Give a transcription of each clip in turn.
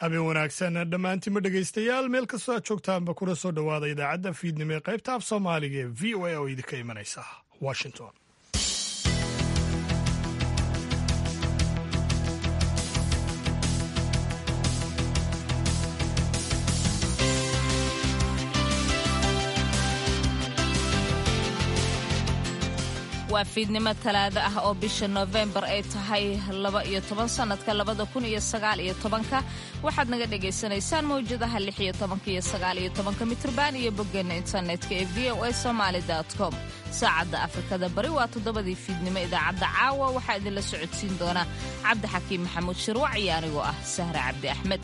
habeen wanaagsan dhammaantiinma dhegaystayaal meel kastoo aad joogtaanba kuna soo dhowaada idaacadda fiidnimo ee qaybta af soomaaliga ee v o a oo idinka imanaysa washington waa fiidnimo talaado ah oo bisha noofembar ay tahay laba iyo toban sannadka labada kun iyo sagaal iyo tobanka waxaad naga dhagaysanaysaan mawjadaha lix iyo tobanka iyo sagaal iyo tobanka mitrban iyo boggeena internetka ee v o a somaali com saacadda afrikada bari waa toddobadii fiidnimo idaacadda caawa waxaa idinla socodsiin doona cabdi xakiim maxamuud shirwac iyo anigoo ah sahre cabdi axmed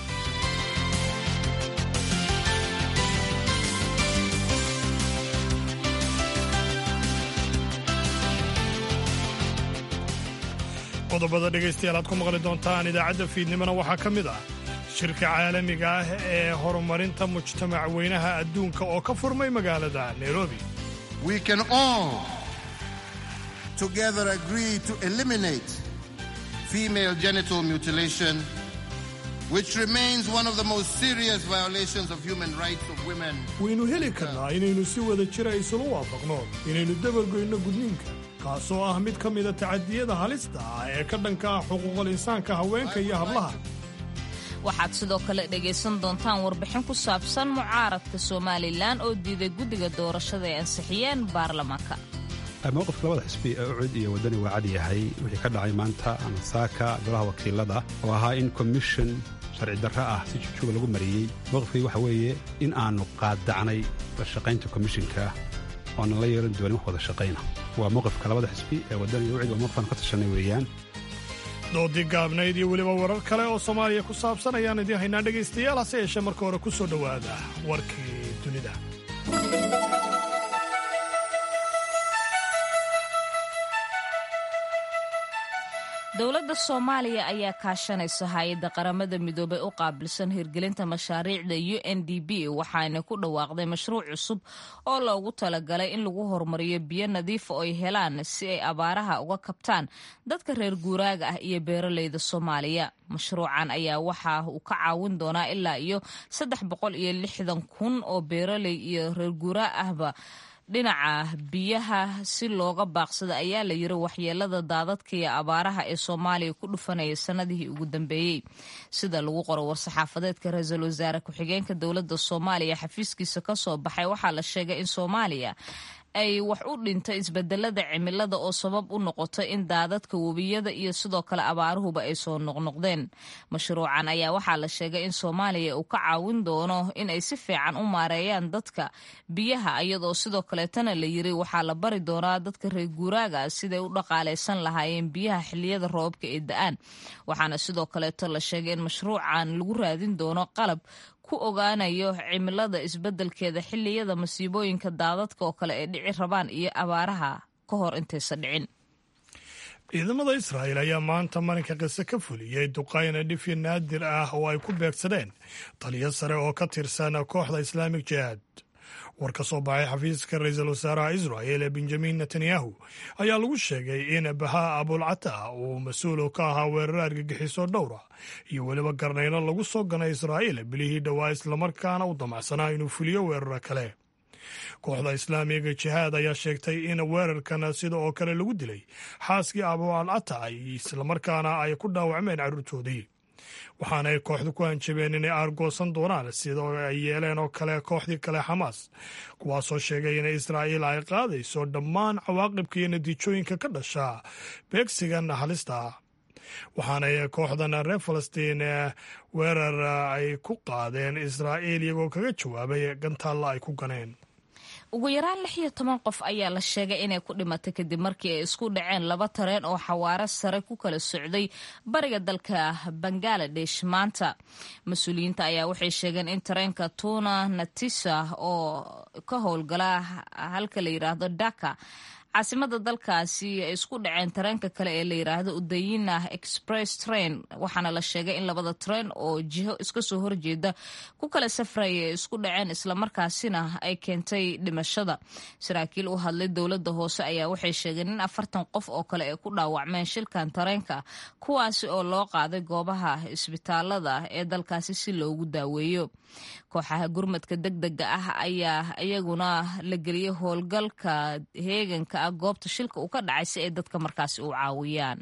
qodobada dhegaystayaal aad ku maqli doontaan idaacadda fiidnimona waxaa ka mid ah shirka caalamiga ah ee horumarinta mujtamac weynaha adduunka oo ka furmay magaalada nairobi We can all together agree to eliminate female genital mutilation, which remains one of the most serious violations of human rights of women. waynu heli karnaa inaynu si wada jira isula waafaqno inaynu dabargoyno gudniinka kaasoo ah mid ka mida tacadiyada halista ah ee ka dhanka ah xuquuqul insaanka haweenka iyo hablaha waxaad sidoo kale dhegaysan doontaan warbixin ku saabsan mucaaradka somalilan oo diiday guddiga doorashada ay ansixiyeen baarlamaanka mowqifka labada xisbi ee ucud iyo waddani waa cad yahay wixii ka dhacay maanta ama saaka golaha wakiilada oo ahaa in komishon sharci darro ah si jujuuba lagu mariyey mowqifkii waxa weeye in aannu qaaddacnay la shaqaynta komishinka oonan la yeelan doonin wax wada shaqayna waa mowqifka labada xisbi ee waddani iyo ucud waa mowqifaan ka tashanay weeyaan doodii gaabnayd iyo weliba warar kale oo soomaaliya ku saabsan ayaan idiin haynaa dhegaystayaal hase yeeshee marka hore ku soo dhowaada warkii dunida dowladda soomaaliya ayaa kaashanaysa hay-adda qaramada midoobay u qaabilsan hirgelinta mashaariicda u n d b waxaana ku dhawaaqday mashruuc cusub oo loogu talagalay in lagu horumariyo biyo nadiifa oo ay helaan si ay abaaraha uga kabtaan dadka reer guuraaga ah iyo beeraleyda soomaaliya mashruucan ayaa waxa uu ka caawin doonaa ilaa iyo saddex boqol iyo lixdan kun oo beeraley iyo reer guuraa ahba dhinaca biyaha si looga baaqsada ayaa la yiri waxyeelada daadadka iyo abaaraha ee soomaaliya ku dhufanaya sanadihii ugu dambeeyey sida lagu qoro war-saxaafadeedka ra-iisul wasaare ku-xigeenka dowladda soomaaliya xafiiskiisa ka soo baxay waxaa la sheegay in soomaaliya ay wax u dhintay isbedelada cimilada oo sabab u noqotay in daadadka webiyada iyo sidoo kale abaaruhuba ay soo noqnoqdeen mashruucan ayaa waxaa la sheegay in soomaaliya uu ka caawin doono in ay si fiican u maareeyaan dadka biyaha iyadoo sidoo kaleetana la yiri waxaa la bari doonaa dadka reer guuraaga siday u dhaqaalaysan lahaayeen biyaha xiliyada roobabka ee da-aan waxaana sidoo kaleeto la sheegay in mashruucan lagu raadin doono qalab ku ogaanayo cimilada isbeddelkeeda xilliyada masiibooyinka daadadka oo kale ay dhici rabaan iyo abaaraha ka hor intaysan dhicin ciidamada israa'il ayaa maanta marinka qise ka fuliyey duqayna dhifyo naadir ah oo ay ku beegsadeen taliyo sare oo ka tirsan kooxda islaamik jihaad war ka soo baxay xafiiska ra-iisul wasaaraha israa'il ee benjamin netanyahu ayaa lagu sheegay in bahaa abulcata uu mas-uul ka ahaa weerar argagixiso dhowra iyo weliba garnaylo lagu soo ganay israa'iil bilihii dhowaa islamarkaana u damacsanaa inuu fuliyo weeraro kale kooxda islaamiga jihaad ayaa sheegtay in weerarkan sida oo kale lagu dilay xaaskii abu alcata islamarkaana ay ku dhaawacmeen carruurtoodii waxaana ay kooxdu ku hanjabeen inay aargoosan doonaan sida ay yeeleen oo kale kooxdii kale xamaas kuwaasoo sheegay in israa'iil ay qaadayso dhammaan cawaaqibka iyo natiijooyinka ka dhasha beegsigan halista ah waxaanay kooxdan reer falastiin weerar ay ku qaadeen israa'iil iyagoo kaga jawaabay gantaalla ay ku ganeen ugu yaraan lix iyo toban qof ayaa la sheegay inay ku dhimatay kadib markii ay isku dhaceen laba tareen oo xawaaro sare ku kala socday bariga dalka bangaladesh maanta mas-uuliyiinta ayaa waxay sheegeen in tareenka tuna natisa oo ka howlgala halka la yidhaahdo dhaka caasimada dalkaasi ay isku dhaceen tareenka kale ee la yiraahdo udayina express train waxaana la sheegay in labada train oo jiho iska soo horjeeda ku kala safraya ay isku dhaceen islamarkaasina ay keentay dhimashada saraakiil u hadlay dowlada hoose ayaa waxay sheegeen in afartan qof oo kale ay ku dhaawacmeen shilkan tareenka kuwaasi oo loo qaaday goobaha isbitaalada ee dalkaasi si loogu daaweeyo kooxaha gurmadka degdega ah ayaa iyaguna la geliyay howlgalka heeganka ah goobta shilka uu ka dhacay si ay dadka markaasi u caawiyaan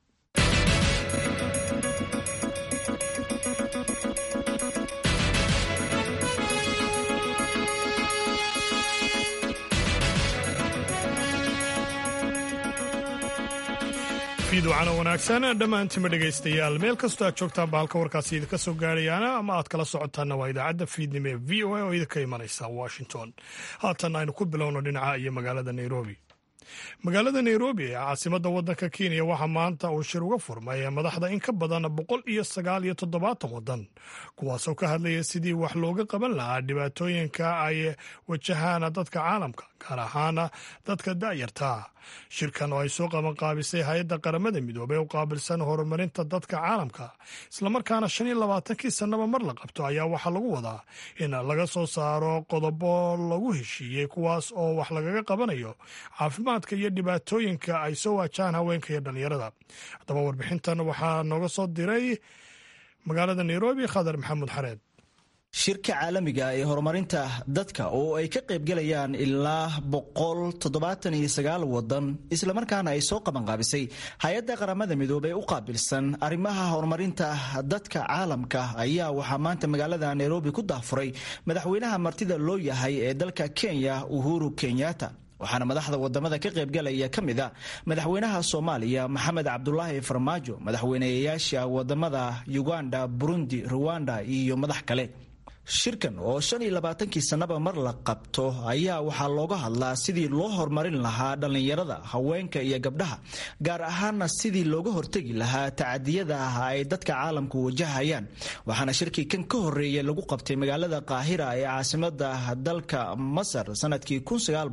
fiidwacana wanaagsan dhammaantima dhegaystayaal meel kastoo aad joogtaan ba halka warkaasi idinka soo gaarayaana ama aad kala socotaanna waa idaacadda fiidnimo ee v o a oo idinka imanaysa washington haatan aynu ku bilowno dhinaca iyo magaalada nairobi magaalada nairobi ee caasimadda waddanka kenya waxaa maanta uu shir uga furmay madaxda in ka badan boqol iyo sagaal iyo toddobaatan waddan kuwaasoo ka hadlaya sidii wax looga qaban lahaa dhibaatooyinka ay wajahaan dadka caalamka gaar ahaana dadka da'yarta shirkan oo ay soo qabanqaabisay hay-adda qaramada midoobey u qaabilsan horumarinta dadka caalamka islamarkaana shan iyo labaatankii sannaba mar la qabto ayaa waxaa lagu wadaa in laga soo saaro qodobo lagu heshiiyey kuwaas oo wax lagaga qabanayo caafimaadka iyo dhibaatooyinka ay soo waajahaan haweenka iyo dhallinyarada haddaba warbixintan waxaa nooga soo diray magaalada nairobi khadar maxamuud xareed shirka caalamiga ee horumarinta dadka oo ay ka qaybgalayaan ilaa boqol toddobaatan iyo sagaal wadan islamarkaana ay soo qabanqaabisay hay-adda qaramada midoobey u qaabilsan arrimaha horumarinta dadka caalamka ayaa waxaa maanta magaalada nairobi ku daafuray madaxweynaha martida loo yahay ee dalka kenya uhuru kenyatta waxaana madaxda wadamada ka qaybgalaya ka mid a madaxweynaha soomaaliya maxamed cabdulaahi farmaajo madaxweyneyaasha wadamada uganda burundi ruwanda iyo madax kale shirkan oo shan iyo labaatankii sannaba mar la qabto ayaa waxaa looga hadlaa sidii loo horumarin lahaa dhallinyarada haweenka iyo gabdhaha gaar ahaana sidii looga hortegi lahaa tacadiyada ah ay dadka caalamku wajahayaan waxaana shirkii kan ka horeeyay lagu qabtay magaalada qaahira ee caasimada dalka masar sanadkii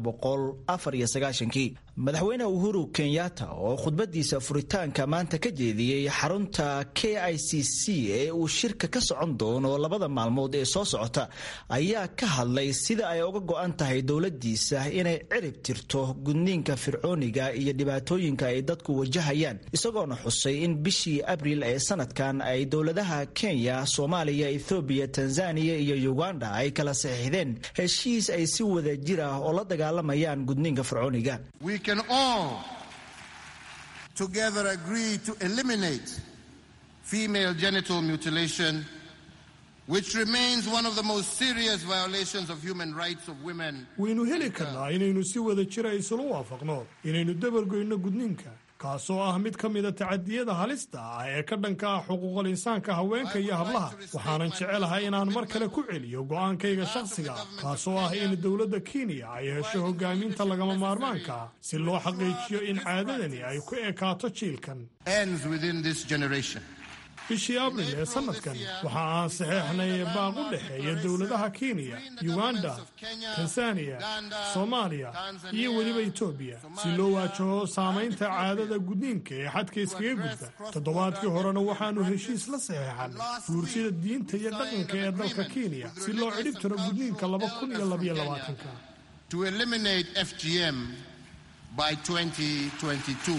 kii madaxweyne uhuru kenyatta oo khudbadiisa furitaanka maanta ka jeediyey xarunta k i c c ee uu shirka ka socon doono labada maalmood ee soo socota ayaa ka hadlay sida ay uga go-an tahay dowladiisa inay cirib tirto gudniinka fircooniga iyo dhibaatooyinka ay dadku wajahayaan isagoona xusay in bishii abriil ee sanadkan ay dowladaha kenya soomaaliya ethoobiya tanzaniya iyo uganda ay kala saxiixdeen heshiis ay si wada jir ah oo la dagaalamayaan gudniinka fircooniga We can all together agree to eliminate female genital mutilation, which remains one of the most serious violations of human rights of women. waynu heli karnaa inaynu si wada jira isula waafaqno inaynu dabargoyno gudniinka kaasoo ah mid ka mida tacadiyada halista ah ee ka dhanka ah xuquuqul insaanka haweenka iyo hablaha waxaanan jecelahay inaan mar kale ku celiyo go'aankayga shakhsiga kaasoo ah in dowladda kenya ay hesho hogaaminta lagama maarmaanka ah si loo xaqiijiyo in caadadani ay ku ekaato jiilkan ends within this generation. bishii abril ee sanadkan waxa aan saxeexnay baaq u dhexeeya dowladaha kenya uganda tanzaniya soomaaliya iyo weliba etoobiya si loo waajaho saamaynta caadada gudniinka ee xadka iskaga gudba toddobaadkii horena waxaannu heshiis la saxeexanay guursida diinta iyo dhaqanka ee dalka kenya si loo cidhib tiro gudniinka laba kun iyo labaiyo labaatanka to eliminate FGM by 2022.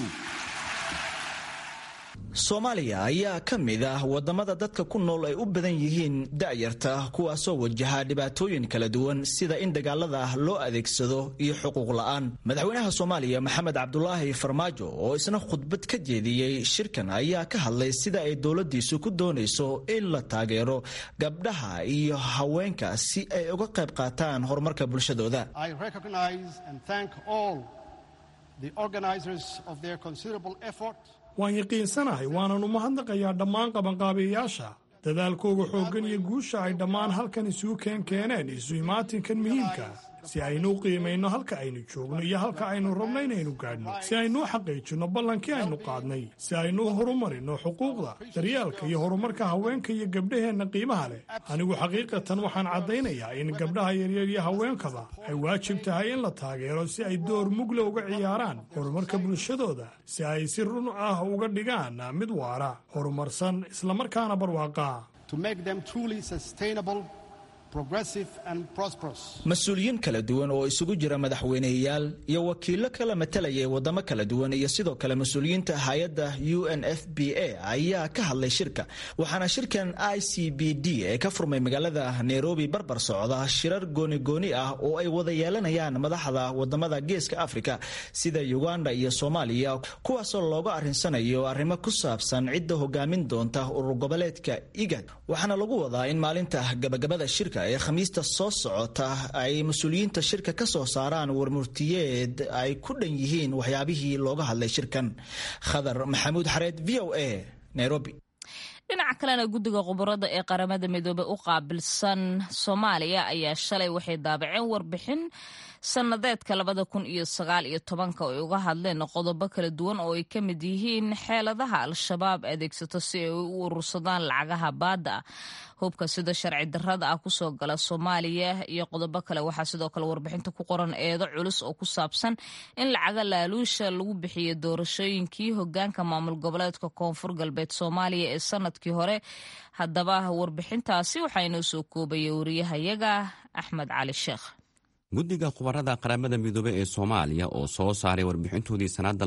soomaaliya ayaa ka mid ah wadamada dadka ku nool ay u badan yihiin da'yarta kuwaasoo wajaha dhibaatooyin kala duwan sida in dagaalada ah loo adeegsado iyo xuquuq la'aan madaxweynaha soomaaliya maxamed cabdulaahi farmaajo oo isna khudbad ka jeediyey shirkan ayaa ka hadlay sida ay dowladiisu ku doonayso in la taageero gabdhaha iyo haweenka si ay uga qayb qaataan horumarka bulshadooda I recognize and thank all the organizers of their considerable effort waan yaqiinsanahay waanan u mahadnaqayaa dhammaan qabanqaabiyayaasha dadaalkooga xooggan iyo guusha ay dhammaan halkan isugu keen keeneen isu imaatinkan muhiimka si aynu u qiimayno halka aynu joogno iyo halka aynu rabno inaynu gaadhno si aynu u xaqiijinno ballankii aynu qaadnay si aynu u horumarino xuquuqda daryeelka iyo horumarka haweenka iyo gabdhaheenna qiimaha leh anigu xaqiiqatan waxaan caddaynayaa in gabdhaha yaryar iyo haweenkaba ay waajib tahay in la taageero si ay door mugla uga ciyaaraan horumarka bulshadooda si ay si run ah uga dhigaan mid waara horumarsan islamarkaana barwaaqa mas-uuliyiin kala duwan oo isugu jira madaxweyneyaal iyo wakiilo kala matalaya wadamo kala duwan iyo sidoo kale mas-uuliyiinta hay-adda u n f b a ayaa ka hadlay shirka waxaana shirkan i c b d ee ka furmay magaalada nairobi barbar socda shirar gooni-gooni ah oo ay wada yeelanayaan madaxda wadamada geeska afrika sida uganda iyo soomaaliya kuwaasoo looga arinsanayo arrimo ku saabsan cidda hogaamin doonta urur goboleedka igad waxaana lagu wadaa in maalinta gabagabada shirka ee khamiista soo socota ay mas-uuliyiinta shirka ka soo saaraan warmurtiyeed ay ku dhan yihiin waxyaabihii looga hadlay shirkan khadar maxamuud xareed v o a nairobi dhinaca kalena guddiga khubarada ee qaramada midoobey u qaabilsan soomaaliya ayaa shalay waxay daabaceen warbixin sannadeedka labada kun iyo sagaal iyo tobanka ay uga hadleen qodobo kala duwan oo ay ka mid yihiin xeeladaha al-shabaab adeegsato si ay u urursadaan lacagaha baadda ah hubka sida sharci darrada ah kusoo gala soomaaliya iyo qodobo kale waxaa sidoo kale warbixinta ku qoran eedo culus oo ku saabsan in lacaga laaluusha lagu bixiyo doorashooyinkii hogaanka maamul goboleedka koonfur galbeed soomaaliya ee sanadkii hore haddaba warbixintaasi waxaa inoo soo koobaya wariyahayaga axmed cali sheekh guddiga khubarada qaramada midoobe ee soomaaliya oo soo saaray warbixintoodii sannadda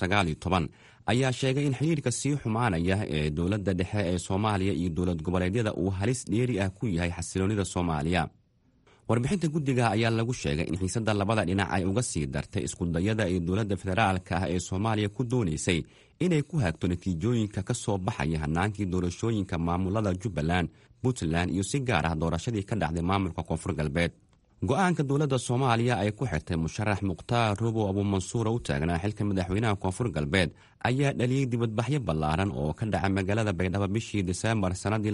ayaa sheegay in xiriirka sii xumaanaya ee dowladda dhexe ee soomaaliya iyo dowlad goboleedyada uu halis dheeri ah ku yahay xasiloonnida soomaaliya warbixinta guddiga ayaa lagu sheegay in xiisadda labada dhinac ay uga sii dartay iskudayada ee dowladda federaalka ah ee soomaaliya ku doonaysay inay ku hagto natiijooyinka ka soo baxaya hanaankii doorashooyinka maamulada jubbaland puntland iyo si gaar ah doorashadii ka dhacday maamulka koonfur galbeed go-aanka dowladda soomaaliya ay ku xirtay musharax mukhtaar robow abuumansuura u taagnaa xilka madaxweynaha koonfur galbeed ayaa dhaliyey dibadbaxyo ballaaran oo ka dhaca magaalada baydhabo bishii diseembar sannadii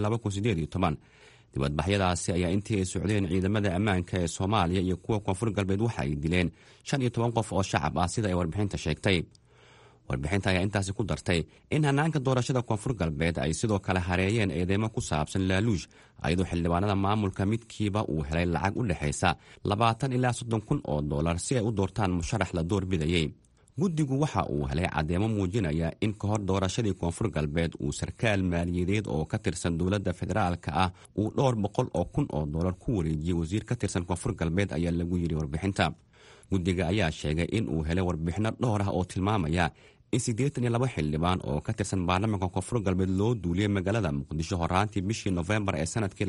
dibadbaxyadaasi ayaa intii ay socdeen ciidamada ammaanka ee soomaaliya iyo kuwa koonfur galbeed waxa ay dileen shan iyo toban qof oo shacab ah sida ay warbixinta sheegtay warbixinta ayaa intaasi ku dartay in hanaanka doorashada koonfur galbeed ay sidoo kale hareeyeen eedeymo ku saabsan laaluush ayadoo xildhibaanada maamulka midkiiba uu helay lacag u dhexaysa labaatan ilaa soddon kun oo dollar si ay u doortaan musharax la doorbidayey guddigu waxa uu helay caddeemo muujinaya in ka hor doorashadii koonfur galbeed uu sarkaal maaliyadeed oo ka tirsan dowladda federaalka ah uu dhowr boqol oo kun oo dollar ku wareejiyey wasiir ka tirsan koonfur galbeed ayaa lagu yidhi warbixinta guddiga ayaa sheegay in uu helay warbixinno dhowr ah oo tilmaamaya in siddeetan iyo laba xildhibaan oo ka tirsan baarlamaanka koonfur galbeed loo duuliyey magaalada muqdisho horaantii bishii nofembar ee sanadkii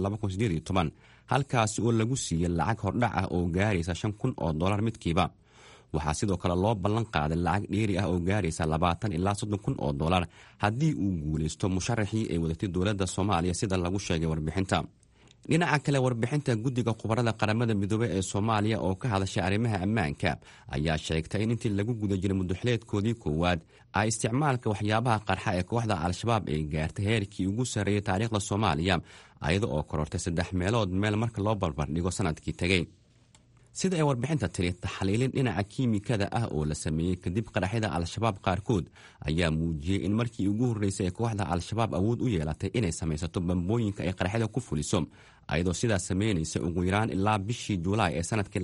halkaasi oo lagu siiyey lacag hordhac ah oo gaaraysa shan kun oo dollar midkiiba waxaa sidoo kale loo ballan qaaday lacag dheeri ah oo gaaraysa labaatan ilaa soddon kun oo dollar haddii uu guulaysto musharaxii ay wadatay dowladda soomaaliya sida lagu sheegay warbixinta dhinaca kale warbixinta guddiga khubarada qaramada midoobey ee soomaaliya oo ka hadashay arrimaha ammaanka ayaa sheegtay in intii lagu guda jiray mudaxileedkoodii koowaad ay isticmaalka waxyaabaha qarxa ee kooxda al-shabaab ay gaartay heerkii ugu sarreeyay taariikhda soomaaliya ayada oo korortay saddex meelood meel marka loo barbardhigo sanadkii tegey sida ay warbixinta tiri taxliilin dhinaca kiimikada ah oo la sameeyey kadib qaraxyada al-shabaab qaarkood ayaa muujiyey in markii ugu horreysay ee kooxda al-shabaab awood u yeelatay inay samaysato bambooyinka ay qaraxyada ku fuliso ayadoo sidaas sameynaysa ugu yaraan ilaa bishii juulaay ee sanadkii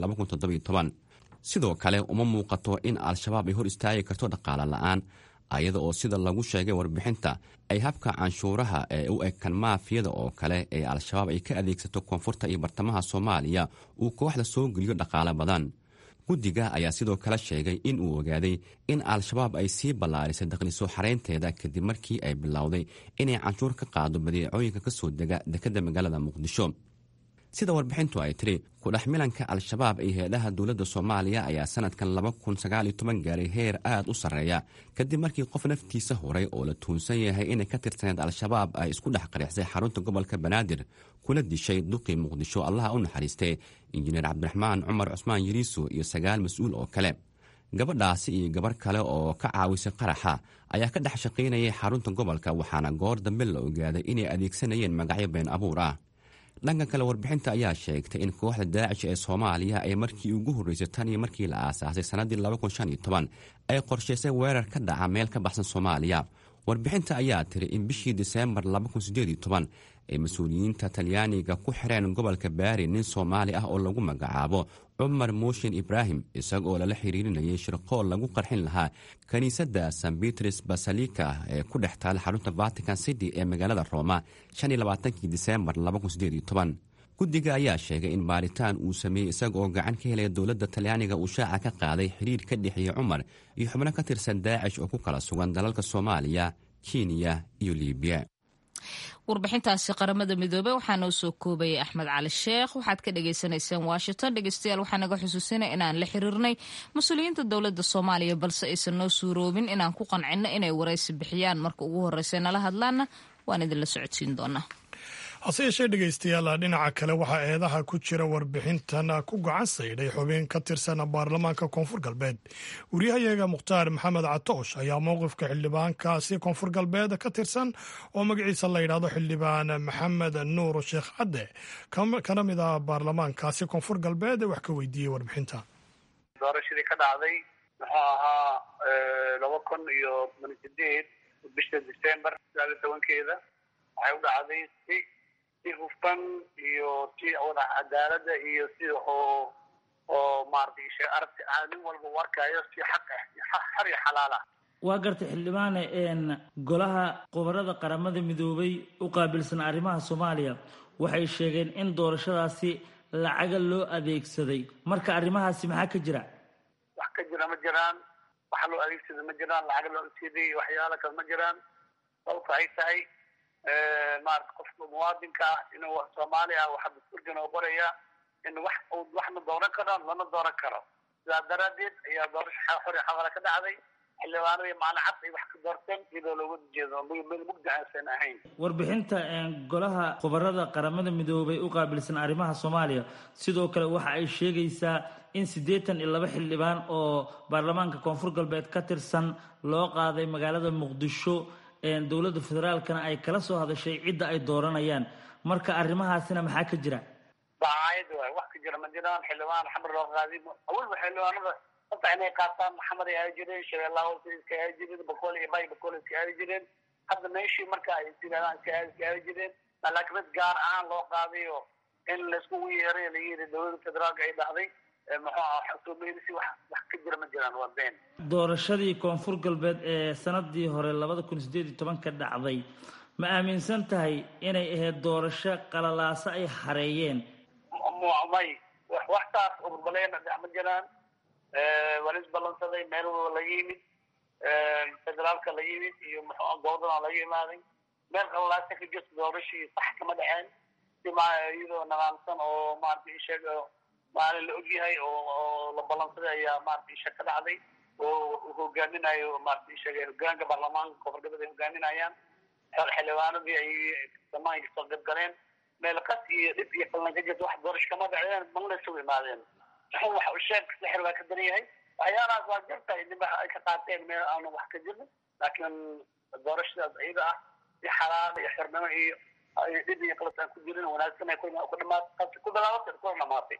sidoo kale uma muuqato in al-shabaab ay hor istaagi karto dhaqaale la-aan ayada oo sida lagu sheegay warbixinta ay habka canshuuraha ee u ekan maafiyada oo kale ee al-shabaab ay ka adeegsato koonfurta iyo bartamaha soomaaliya uu kooxda soo geliyo dhaqaale badan guddiga ayaa sidoo kale sheegay in uu ogaaday in al-shabaab ay sii ballaarisay dakhliso xareynteeda kadib markii ay bilowday inay canshuur ka qaado badeecooyinka ka soo dega dekadda magaalada muqdisho sida warbixintu ay tiri kudhex milanka al-shabaab iyo heedhaha dowladda soomaaliya ayaa sanadkan gaaray heer aad u sarreeya kadib markii qof naftiisa horay oo la tuunsan yahay inay ka tirsaneed al-shabaab ay isku dhex qarixsay xarunta gobolka banaadir kuna dishay duqii muqdisho allaha u naxariistay injineer cabdiraxmaan cumar cusmaan yiriiso iyo sagaal mas-uul oo kale gabadhaasi iyo gabar kale oo ka caawisay qaraxa ayaa ka dhex shaqaynayay xarunta gobolka waxaana goor dambe la ogaaday inay adeegsanayeen magacyo been abuur ah dhanka kale warbixinta ayaa sheegtay in kooxda daacish ee soomaaliya ay markii ugu horreysay tan iyo markii la aasaasay sannaddii ay qorshaysay weerar ka dhaca meel ka baxsan soomaaliya warbixinta ayaa tiri in bishii diseembar ay mas-uuliyiinta talyaaniga ku xireen gobolka baari nin soomaali ah oo lagu magacaabo cumar muushin ibraahim isagoo lala xiriirinayay shirqool lagu qarxin lahaa kiniisadda san bitris basalika ee ku dhex taala xarunta vatican city ee magaalada rooma diseembar guddiga ayaa sheegay in baaritaan uu sameeyey isagaoo gacan ka helaya dowladda talyaaniga uu shaaca ka qaaday xiriir ka dhexeeya cumar iyo xubno ka tirsan daacish oo ku kala sugan dalalka soomaaliya kenya iyo libiya warbixintaasi qaramada midoobey waxaa noo soo koobayay axmed cali sheekh waxaad ka dhagaysanayseen washington dhegeystayaal waxaa naga xusuusinay inaan la xiriirnay mas-uuliyiinta dowladda soomaaliya balse aysan noo suuroobin inaan ku qancino inay waraysi bixiyaan marka ugu horreysa nala hadlaana waan idinla socodsiin doonaa hase yeeshee dhegaystayaal dhinaca kale waxaa eedaha ku jira warbixintan ku gacan saydhay xubin ka tirsan baarlamaanka koonfur galbeed wariyahayaga mukhtaar maxamed catoosh ayaa mowqifka xildhibaankaasi koonfur galbeed ka tirsan oo magaciisa la yidhaahdo xildhibaan maxamed nuur sheekh cadde kana mid ah baarlamaankaasi koonfur galbeed wax ka weydiiyey warbixinta doorashadii ka dhacday muxuu ahaa laba kun iyo toban sideed bisha december sagaaliyo tobankeeda waxay u dhacday si si hufan iyo si wada cadaalada iyo si oo oo maaragtay shay aragti ah nin walba u arkayo si xaq ah xar iyo xalaal ah waa gartay xildhibaane golaha qobarada qaramada midoobay u qaabilsan arrimaha soomaaliya waxay sheegeen in doorashadaasi lacaga loo adeegsaday marka arrimahaasi maxaa ka jira wax ka jira ma jiraan wax loo adeegsaday ma jiraan lacag loo adeegsaday waxyaala kale ma jiraan sababta ay tahay maarata qofka muwaadinka ah inuu soomaali ah waxaa dastuurkan oo qoraya in wax uu waxna dooran karo lana dooran karo sidaa daraadeed ayaa doorasho xor iyo xaqala ka dhacday xildhibaanadii maalin cad ay wax ka doorteen iyadoo looga jeedo meel mugdi aysan ahayn warbixinta golaha khubarada qaramada midoobay u qaabilsan arrimaha soomaaliya sidoo kale waxa ay sheegaysaa in siddeetan iyo laba xildhibaan oo baarlamaanka koonfur galbeed ka tirsan loo qaaday magaalada muqdisho dowladda federaalkana ay kala soo hadashay cidda ay dooranayaan marka arrimahaasina maxaa ka jira dacaayad waay wax ka jira ma jiraan xildhibaan xamar loo qaaday awalba xildhibaanada horta inay qaataan maxamed ay aadi jireen shabeellaha hoose iska aadi jireen bakool iyo bay bakool iska aadi jireen hadda meeshii marka ay isyidhahdaan iska aadi iska aadi jireen laakiin mid gaar ahaan loo qaaday oo in laiskugu yeeray la yiri dowladda federaalka ay dhahday muxuu aha soomaalisi wax wax ka jira ma jiraan waa been doorashadii koonfur galbeed ee sanadii hore labada kun sideed iyo tobanka dhacday ma aaminsan tahay inay ahayd doorasho qalalaaso ay hareeyeen may waxtaas urbaleena dhex ma jiraan waa lis ballansaday meel walba laga yimid federaalka laga yimid iyo muxuu goobadana laga imaaday meel qalalaaso ka jirta doorashii sax kama dhexeen si ma iyadoo nadaamsan oo maarata isheeg maalin la ogyahay oo la ballansaday ayaa maarata isha ka dhacday oo hogaaminayo maarata isheeg hogaanka baarlamaanka koonfurgalbeed ay hogaaminayaan xildhibaanadii ay samaanka soo gadgaleen meel qas iyo dhib iyo qallan ka jirta wax doorasho kama dhacdeen malna isugu imaadeen xun wax usheeg sixir baa ka daran yahay waxyaalahaas waa jirta idinba ay ka qaateen meel aanu wax ka jirin laakiin doorashadaas iyada ah si xalaal iyo xirnimo iyo dhib iyo qalas aan ku jirin wanaagsan ay ku dhamaatay ku bilaabatay kuna dhamaatay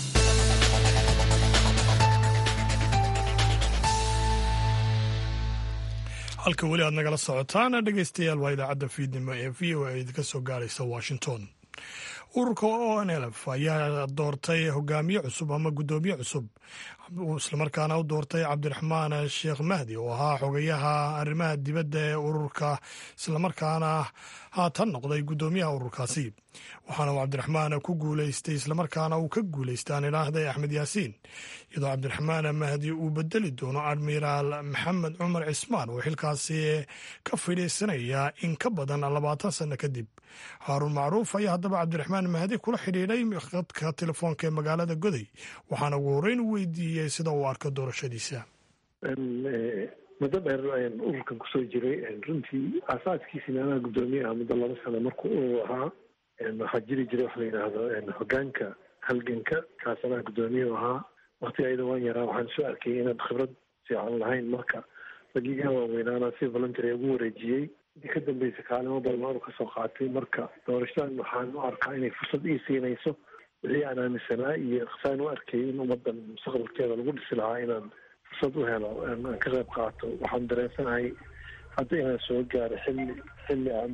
halka weli aad nagala socotaan dhegeystayaal waa idaacadda fiidnimo ee v o a idinka soo gaaraysa washington ururka o n lf ayaa doortay hogaamiye cusub ama guddoomiye cusub islamarkaana u doortay cabdiraxmaan sheekh mahdi oo ahaa xogayaha arrimaha dibadda ee ururka islamarkaana haatan noqday guddoomiyaha ururkaasi waxaana uu cabdiraxmaan ku guuleystay islamarkaana uu ka guuleystay aan idhaahday axmed yaasiin iyadoo cabdiraxmaan mahdi uu bedeli doono admiraal maxamed cumar cismaan oo xilkaasi ka fidhiisanaya in ka badan labaatan sanno kadib haaruun macruuf ayaa haddaba cabdiraxmaan mahdi kula xidhiidhay khadka telefoonka ee magaalada goday waxaana ugu horreyn u weydiiyey sida uu arko doorashadiisa muddo dheer ayaan ururkan kusoo jiray runtii aasaaskiisina anaa guddoomiye ah muddo laba sano marka uu ahaa waxaa jiri jiray waxa la yidhaahdo hogaanka halganka kaas anaa guddoomiye u ahaa wakti ayada waan yaraa waxaan soo arkayay inaad khibrad fiican lahayn marka ragigaa waaweynaana si voluntary ugu wareejiyey intii ka dambeysay kaalimo badan aanu kasoo qaatay marka doorashadan waxaan u arkaa inay fursad ii siinayso wixii aan aaminsanaa iyo saan u arkay in ummadan mustaqbalkeeda lagu dhisi lahaa inaan fursad u helo aan ka qayb qaato waxaan dareensanahay hadda inaan soo gaaro xilli xilli aan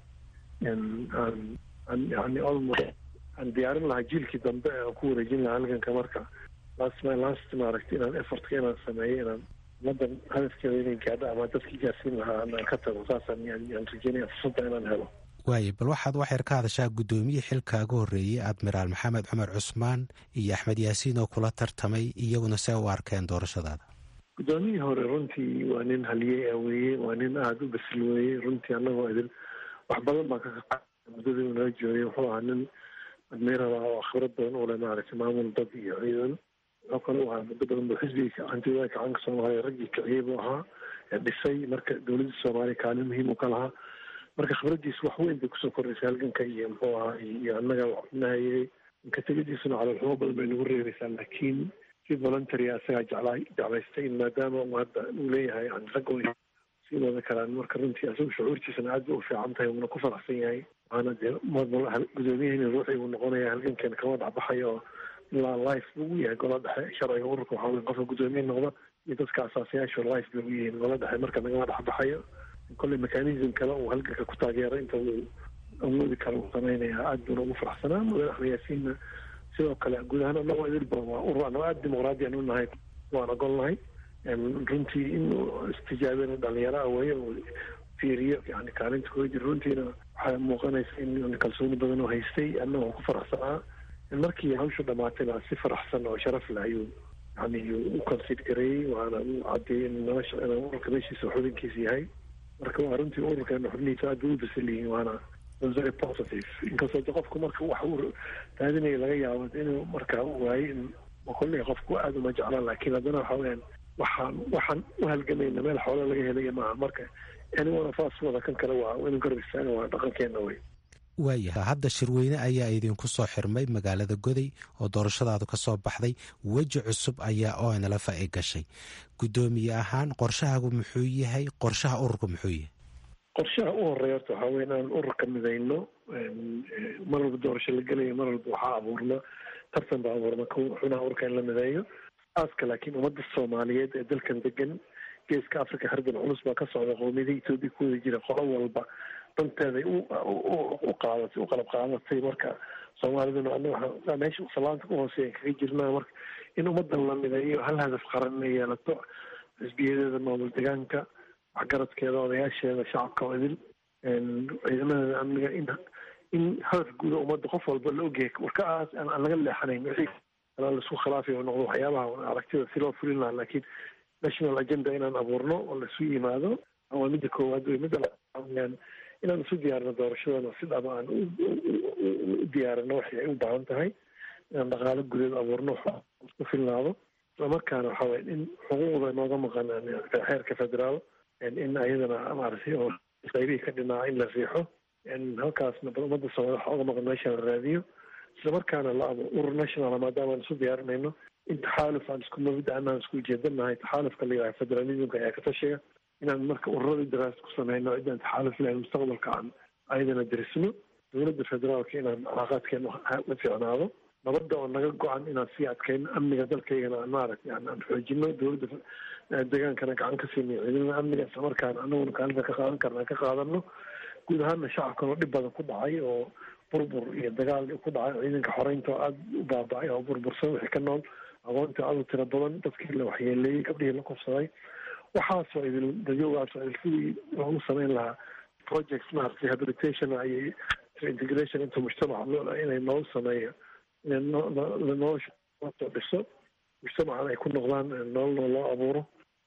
aan aan yani almost aan diyaarin lahaa jiilkii dambe aan ku wareejin lahaa halganka marka last my last maaragtay inaan effortka inaan sameeyo inaan ummadan hadafkeeda inay gaadho ama dadkii gaarsiin lahaa aan ka tago saasaan yaan rajeynaya fursadda inaan helo waaye bal waxaad wax yar ka hadashaa guddoomiye xilkaaga horreeyey admiraal maxamed cumar cusmaan iyo axmed yaasiin oo kula tartamay iyaguna see u arkeen doorashadaada guddoomiyihii hore runtii waa nin haliyey ah weeye waa nin aada u basil weeye runtii annagoo idin wax badan baan ka kaa muddadii uu nala joogay wuxuu ahaa nin admiral ah oo khibrad badan u leh maaragtay maamul dad iyo ciidan wuxuu kale u ahaa muddo badan buu xisbiga hantiwada gacanka soomaaliya raggii kiciyey buu ahaa ee dhisay marka dowladda soomaaliya kaalin muhiim u ka lahaa marka khibradiisu wax weyn bay kusoo kordhaysay halganka iyo muxuu ahaa iyo annaga nahayey inka tegadiisuna caloolxumo badan bay nagu reebaysaa laakiin si voluntary asagaa jeclaa jeclaystay in maadaama uu hadda uu leeyahay yani ragga way sii wada karaan marka runtii asagu shucuurtiisana aad bay u fiican tahay uuna ku faraxsan yahay waana dee gudoomiyahani ruuxii uu noqonaya halgankeena kama dhacbaxayo oo ilaa life buu u yahay gola dhexe sharciga ururka waxaa wey qofka guddoomiye noqda iyo dadka asaasayaashu life bay u yihiin gola dhexe marka nagama dhexbaxayo kolley mechanism kale uu halganka ku taageero inta uu awoodi karo uu sameynaya aad buuna ugu faraxsanaa mudane axmed yaasiinna sidoo kale guud ahaan annagoo idilba waa urur annagoo aada dimuqraadiyan u nahay waan ogolnahay runtii inuu istijaabina dhalinyaro ah weeye uu fiiriyo yani kaalinta kuga jiro runtiina waxaa muuqanaysa in kalsooni badan oo haystay annagoo ku faraxsanaa markii hawshu dhamaatayna si faraxsan oo sharaf leh ayuu yani u consid gareeyey waana u cadeeyey in nolosha inuu ururka meeshiisa xubinkiisa yahay marka waa runtii ururkeena xubnihiisa aad bay u basal yihiin waana very positive inkastoo de qofku marka wax uu raadinaya laga yaabo inuu markaa u waayo in kolley qofku aada uma jeclaan laakiin haddana waxa weyaan waxaan waxaan u halgamayna meel xoolo laga helaya maaha marka anyone of us wada kan kale waa inuu garab istaaga waa dhaqankeena wey waayahay hadda shirweyne ayaa idinku soo xirmay magaalada goday oo doorashadaadu ka soo baxday weji cusub ayaa onlf ay gashay guddoomiye ahaan qorshahaagu muxuu yahay qorshaha ururku muxuu yahay qorshaha u horeeya horta waxaa wey inaan ururka midayno mar walba doorasho la gelaya mar walba waxaa abuurna tartan baa abuurna xubnaha ururka in la mideeyo aaska laakiin ummadda soomaaliyeed ee dalkan degan geeska africa hardan culus baa ka socda qoomiyada etoobiya ku wada jira qolo walba danteeday u qaadatay u qalab qaadatay marka soomaaliduna ana waxaa meesha salaanta ku hooseeya kaga jirnaa marka in ummadan la mideeyo hal hadaf qaran inay yeelato xisbiyadeeda maamul degaanka waxgaradkeeda odayaasheeda shacabka oo idil ciidamadeeda amniga in in hadaf guuda ummadda qof walba la ogyahay warkaas aan laga leexanayn wixii kala laisku khilaafay oo noqdo waxyaabaha aragtida si loo fulin lahaa laakiin national agenda inaan abuurno oo laisu yimaado waa midda koowaad wey midda laaan inaan isu diyaarino doorashadana si dhaba aan u diyaarino waxay ay u baahan tahay inaan dhaqaalo gudeed abuurno ku filnaado islamarkaana waxa weye in xuquuqda nooga maqan xeerka federaal in ayadana maaragtay oo qaybihii ka dhinaa in la riixo halkaasna bal ummadda soomaliya waxa oga maqan meesha la raadiyo islamarkaana la abo urur national maadaama aan isu diyaarinayno in taxaaluf aan isku mabida anaan isku ujeedanahay taxaalufka la yidhaha federalismka ayaa ka tashiga inaan marka ururada daraasa ku sameyno cidaan taxaaluf lahayn mustaqbalka aan ayadana derisno dowladda federaalka inaan calaaqaadkeena la fiicnaado nabadda oo naga go-an inaan sii adkayno amniga dalkaygana aan maaragtay aan xoojino dowladda degaankana gacan ka siinayo ciidamada amniga islamarkaana anaguna kaalinta ka qaadan karna ka qaadano guud ahaana shacabkan oo dhib badan ku dhacay oo burbur iyo dagaal ku dhacay ciidanka xoreynta oo aada u baaba'ay oo burbursan wixii ka nool aqoonta aada u tiro badan dadkii la waxyeeleeyey gabdhihii la kufsaday waxaasoo idil dadyoogaasoo idil sidii loogu sameyn lahaa projects maaragtay rehabilitation iyo integration inta mujtamaca inay noogu sameeyo inay nolosha soo dhiso mujtamacan ay ku noqdaan nololna loo abuuro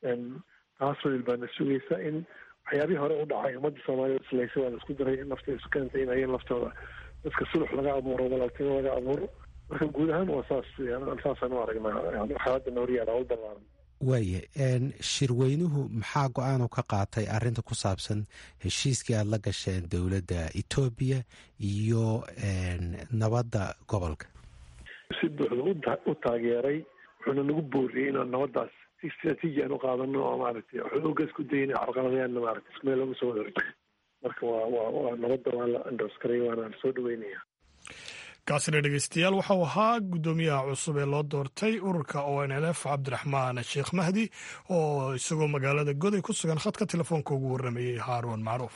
taasoo idil baana sugaysa in waxyaabihii hore u dhacay ummadda soomaaliya islaysa waa la isku daray in nafta isu keentay in ayaga laftooda dadka sulux laga abuuro walaaltimo laga abuuro marka guud ahaan waa saas saasaan u aragnaa xaaladda nooryaala u ballaaran waaye shirweynuhu maxaa go-aanu ka qaatay arrinta ku saabsan heshiiskii aada la gasheen dowladda etoobiya iyo nabadda gobolka si buuxda u taageeray wuxuuna nagu booriyey inaan nabaddaas si istraatiiji aan u qaadano oo maaragtay xooga isku dayna carqaladayaanna maaragtay isku meel looga soo wada marka waa waa waa nabadda waa la andoskaraya waana la soo dhaweynaya kaasina dhegeystayaal waxau ahaa guddoomiyaha cusub ee loo doortay ururka o n l f cabdiraxmaan sheekh mahdi oo isagoo magaalada goday ku sugan khadka telefoonka ugu warramayey haaruun macruuf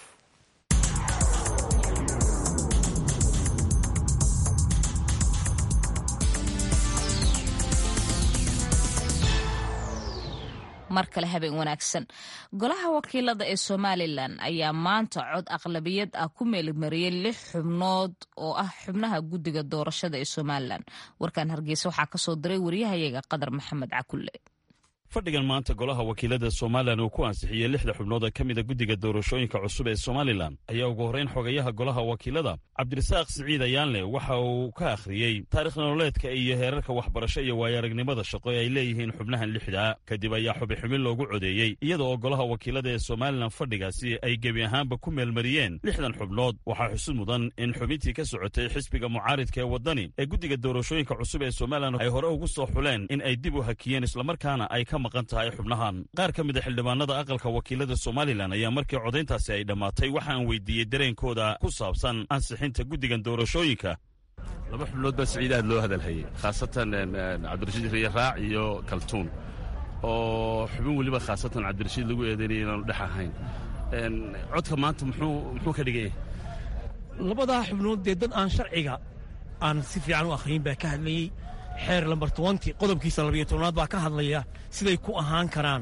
mar kale habeen wanaagsan golaha wakiilada ee somalilan ayaa maanta cod aqlabiyad ah ku meelmariyey lix xubnood oo ah xubnaha guddiga doorashada ee somalilan warkan hargeysa waxaa kasoo diray wariyahayaga qadar maxamed cakulle fadhigan maanta golaha wakiilada somalilan uu ku ansixiyey lixda xubnood ee ka mida guddiga doorashooyinka cusub ee somalilan ayaa ugu horrayn xogayaha golaha wakiilada cabdirasaaq siciid ayaanle waxa uu ka akhriyey taarikh nololeedka iyo heerarka waxbarasho iyo waayo-aragnimada shaqo ee ay leeyihiin xubnahan lixdaa kadib ayaa xubixubin loogu codeeyey iyada oo golaha wakiilada ee somalilan fadhigaasi ay gebi ahaanba ku meelmariyeen lixdan xubnood waxaa xusud mudan in xubintii ka socotay xisbiga mucaaridka ee waddani ee guddiga doorashooyinka cusub ee somalilan ay hore ugu soo xuleen in ay dib u hakiyeen islamarkaana ay ka maqan tahay xubnahan qaar ka mid a xildhibaanada aqalka wakiilada somalilan ayaa markii codayntaasi ay dhammaatay waxaan weydiiyey dareenkooda ku saabsan ansixinta guddigan doorashooyinka laba xubnood baa siciid aad loo hadalhayey khaasatan cabdirashiid riye raac iyo kaltuun oo xubin weliba khaasatan cabdirashiid lagu eedaynaya inaanu dhex ahayn codka maanta muxuu ka dhigan yahay labadaa xubnood dee dad aan sharciga aan si fiican u akhriyin baa ka hadlayey xeer lambar tobanti qodobkiisa labiyo tobnaad baa ka hadlaya siday ku ahaan karaan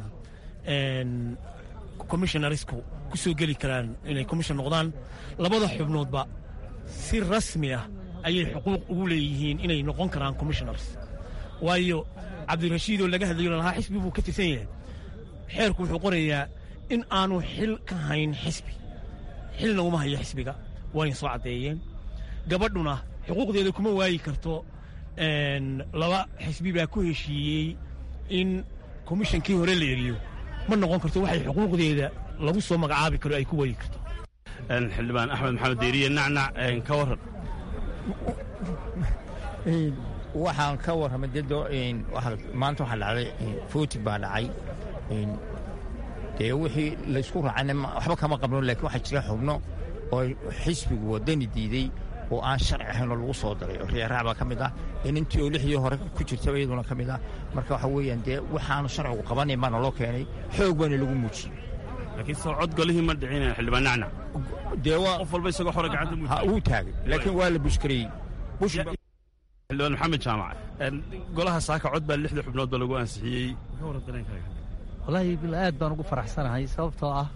commissionarisku ku soo geli karaan inay commission noqdaan labada xubnoodba si rasmi ah ayay xuquuq ugu leeyihiin inay noqon karaan commissionars waayo cabdirashiidoo laga hadlayo lahaa xisbi buu ka tirsan yahay xeerku wuxuu qorayaa in aanu xil ka hayn xisbi xilna uma hayo xisbiga wayna soo caddeeyeen gabadhuna xuquuqdeeda kuma waayi karto laba xisbi baa ku heshiiyey in komishankii hore la eriyo ma noqon karto waxay xuquuqdeeda lagu soo magacaabi karo ay ku waayi karto xildhibaan axmed maxamed deeriye nacnac ka warran waxaan ka warramay maanta waxaa dhacday footig baa dhacay dee wixii laysku raacayna waxba kama qabno laakiin waxaa jira xubno oo xisbigu waddani diidey oo aan sharci ahayn oo lagu soo daray riyaaraac baa ka mid ah inintii oo lixdii hore ku jirtaba iyaduna ka mid ah marka waxa weeyaan dee waxaanu sharcigu qabanayn baana loo keenay xoog baana lagu muujiyey laakiin soo cod golihii ma dhicin xildhibaan nacnac dee waa qof walba isagoo hore gacanta ha uu taagay laakiin waa la bushkareeyey xildhibaan maxamed jaamac golaha saaka cod baa lixda xubnood ba lagu ansixiyey wallaahi bil aad baan ugu faraxsanahay sababtoo ah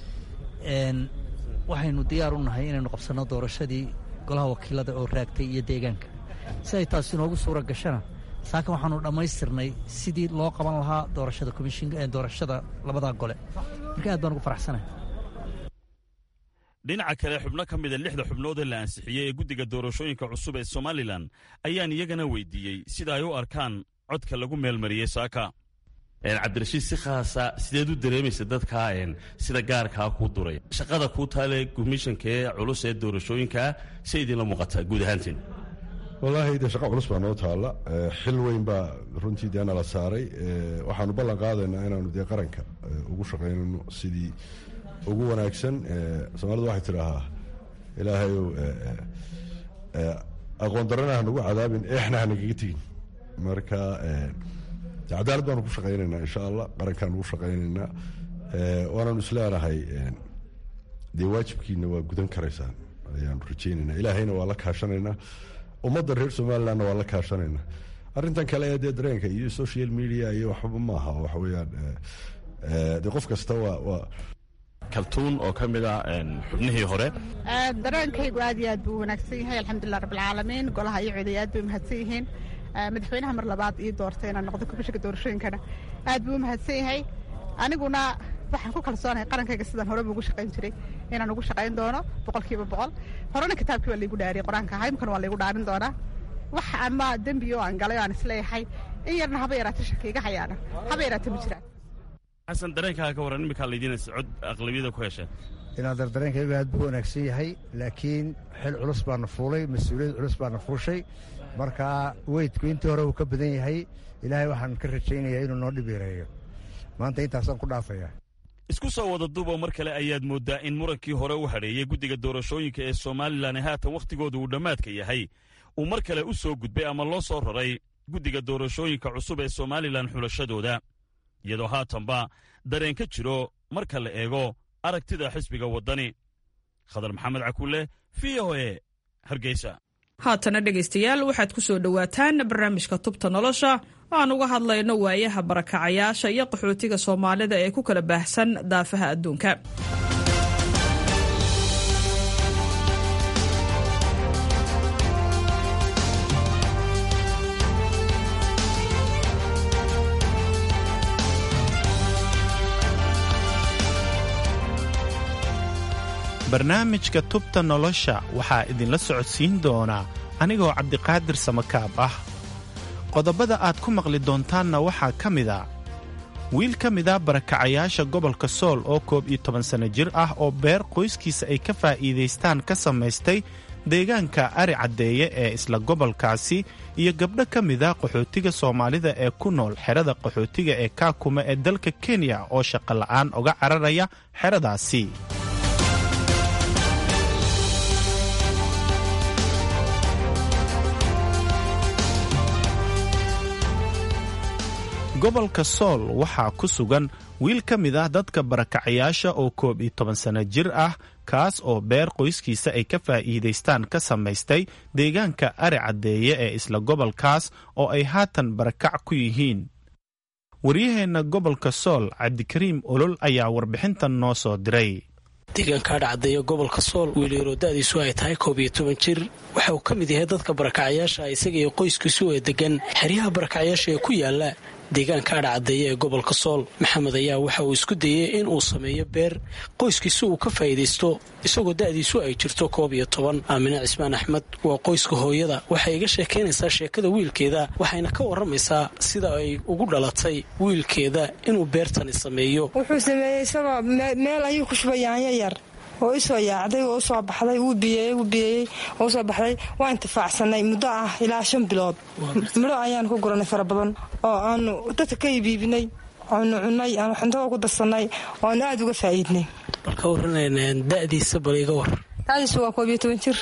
waxaynu diyaar u nahay inaynu qabsanno doorashadii golaha wakiilada oo raagtay iyo deegaanka si ay taasi inoogu suura gashana saakan waxaanu dhammaystirnay sidii loo qaban lahaa doorashada komishinka doorashada labadaa gole marka aad baan ugu faraxsanahay dhinaca kale xubno ka mida lixda xubnood ee la ansixiyey ee guddiga doorashooyinka cusub ee somalilan ayaan iyagana weydiiyey sida ay u arkaan codka lagu meelmariyey saaka cabdirashiid si khaasa sideed u dareemaysa dadkaa sida gaarkaa kuu duray shaqada kuu taale komishanka ee culus ee doorashooyinkaa say idinla muuqataa guud ahaanteen wallaahi dee shaqa culus baa noo taalla xil weyn baa runtii dee nala saaray waxaanu ballan qaadaynaa inaanu dee qaranka ugu shaqaynayno sidii ugu wanaagsan soomaalidu waxay tidhaahaa ilaahayow aqoon darana hanagu cadaabin eexna hanagaga tegin marka cadaalad baanu ku shaqaynaynaa insha allah qarankaanu ugu shaqaynaynaa waanaanu isleenahay dee waajibkiina waa gudan karaysaan ayaanu rajaynaynaa ilaahayna waa la kaashanaynaa ummadda reer somalilandna waa la kaashanaynaa arrintan kale ee dee dareenka iyo social media iyo waxba maaha waxa weeyaan dee qof kasta waa waa kaltuun oo ka mid ah xubnihii hore dareenkaygu aad iyo aad buu wanaagsan yahay alxamdulilah rabbilcaalamiin golaha iyo coday aad bay umahadsan yihiin madaxweynaha mar labaad ii doortay inaan noqdo komishanka doorashooyinkana aad buu umahadsan yahay aniguna waxaan ku kalsoonahay qarankayga sidaan horeba ugu shaqayn jiray inaan ugu shaqayn doono boqolkiiba boqol horena kitaabkii waa laygu dhaariyay qur-aanka ahaa imkana waa laygu dhaarin doonaa wax ama dembi oo aan galay oo aan isleeyahay in yarna haba yaraata shaki iga hayaana haba yaraata ma jiraan xasan dareenkaaga ka warran iminkaa laydiinaysa cod aqlabiyada ku hesheen inaadar dareenkaygu aad buu wanaagsan yahay laakiin xil culus baana fuulay mas-uuliyad culus baana fuushay marka weydku intii hore uu ka badan yahay ilaahay waxaan ka rajaynayaa inuu noo dhib yareeyo maanta intaasaan ku dhaafaya isku soo wada duuboo mar kale ayaad mooddaa in murankii hore u hadheeyey guddiga doorashooyinka ee somalilan ee haatan wakhtigooda uu dhammaadka yahay uu mar kale u soo gudbay ama loo soo raray guddiga doorashooyinka cusub ee somalilan xulashadooda iyadoo haatanba dareen ka jiro marka la eego aragtida xisbiga waddani khadar maxamed cakulle v o e hargeysa haatana dhegaystayaal waxaad ku soo dhowaataan barnaamijka tubta nolosha oo aan uga hadlayno waayaha barakacayaasha iyo qaxootiga soomaalida ee ku kala baahsan daafaha adduunka barnaamijka tubta nolosha waxaa idinla socodsiin doonaa anigoo cabdiqaadir samakaab ah qodobada aad ku maqli doontaanna waxaa ka mid a wiil ka mida barakacayaasha gobolka sool oo koob iyo toban sanno jir ah oo beer qoyskiisa ay ka faa'iidaystaan ka samaystay deegaanka ari caddeeye ee isla gobolkaasi iyo gabdho ka mida qaxootiga soomaalida ee ku nool xerada qaxootiga ee kaakuma ee dalka kenya oo shaqola'aan uga cararaya xeradaasi gobolka sool waxaa ku sugan wiil ka mid ah dadka barakacayaasha oo koob iyo toban sanno jir ah kaas oo beer qoyskiisa ay ka faa'iidaystaan ka samaystay deegaanka ari caddeeye ee isla gobolkaas oo ay haatan barakac ku yihiin waryaheenna gobolka sool cabdikariim olol ayaa warbixintan noo soo diray deegaanka adhacaddeeya gobolka sool wiilyaroo da'diisu ay tahay koob iyo toban jir waxa uu ka mid yahay dadka barakacayaasha isaga iyo qoyskiisu ee degan xeryaha barakacayaasha ee ku yaala deegaanka adhacaddeeya ee gobolka sool maxamed ayaa waxa uu isku dayey in uu sameeyo beer qoyskiisu uu ka faa'iidaysto isagoo da'diisu ay jirto koob iyo toban aamine cismaan axmed waa qoyska hooyada waxay iga sheekaynaysaa sheekada wiilkeeda waxayna ka warramaysaa sida ay ugu dhalatay wiilkeeda inuu beertani sameeyo wuxuu sameeyey isagoo meel ayuu ku shubay yaanyo yar oo isoo yaacday oo usoo baxday wuu biyeeyey wuu biyeeyey oo usoo baxday waa intifaacsanay muddo ah ilaa shan bilood midho ayaan ku guranay fara badan oo aanu dadka ka iibiibinay aanu cunay aanu xuntada ku darsanay oo aanu aada uga faa'iidnay bal ka warranayna da'diisa bal iga war da'diisu waa koob iyo toban jir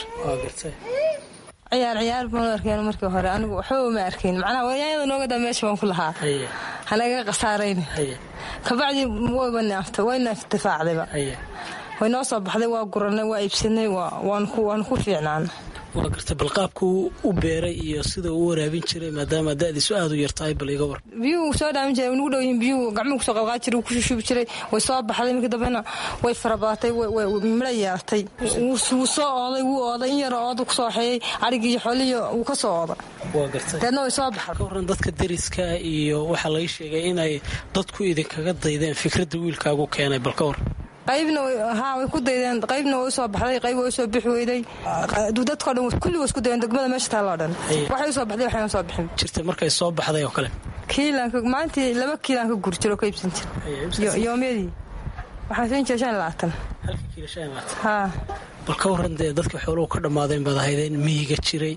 ciyaar ciyaar baan arkeen markii hore anigu waxba ma arkayn macnaha wayaanyada nooga daa meesha baan ku lahaa hanaga khasaarayni kabacdii wayba naaftay wayna intifaacdayba way noo soo baxday waa guranay waa iibsanay waan ku fiicnaan waa gartay bal qaabku u beeray iyo sida uu waraabin jiray maadaama da'diisu aad u yartahay bal iga war biyuhu soo dhaamin jiray nugu dhow yihiin biyuhu gacmuhu kusoo qalqaa jiray wuu ku shushubi jiray way soo baxday markii dambena way farabaatay midho yeertay wuu soo ooday wuu ooday in yaroo ooda kusoo xeeyey arigii iyo xoolihiyo wuu ka soo ooday waa gartay deedna way soo baxday ka warran dadka deriska iyo waxaa laga sheegay inay dadku idinkaga daydeen fikradda wiilkaagu keenay bal ka war qaybna haa way ku daydeen qaybna way usoo baxday qayb way usoo bixi weyday dadkao dhan kulli way isku dayeen degmada meesha taalloo dhan waxay usoo baxday waxayna soo bixin jirta markay soo baxday oo kale kiilanka maalintii laba kiilaan ka guri jiro ka iibsan jir yoomyadii waxaan siin jira shan labaatan halka kiilo shan labaatan haa bal ka warran dee dadka xooluhu ka dhammaadeen baad ahaydeen miyiga jiray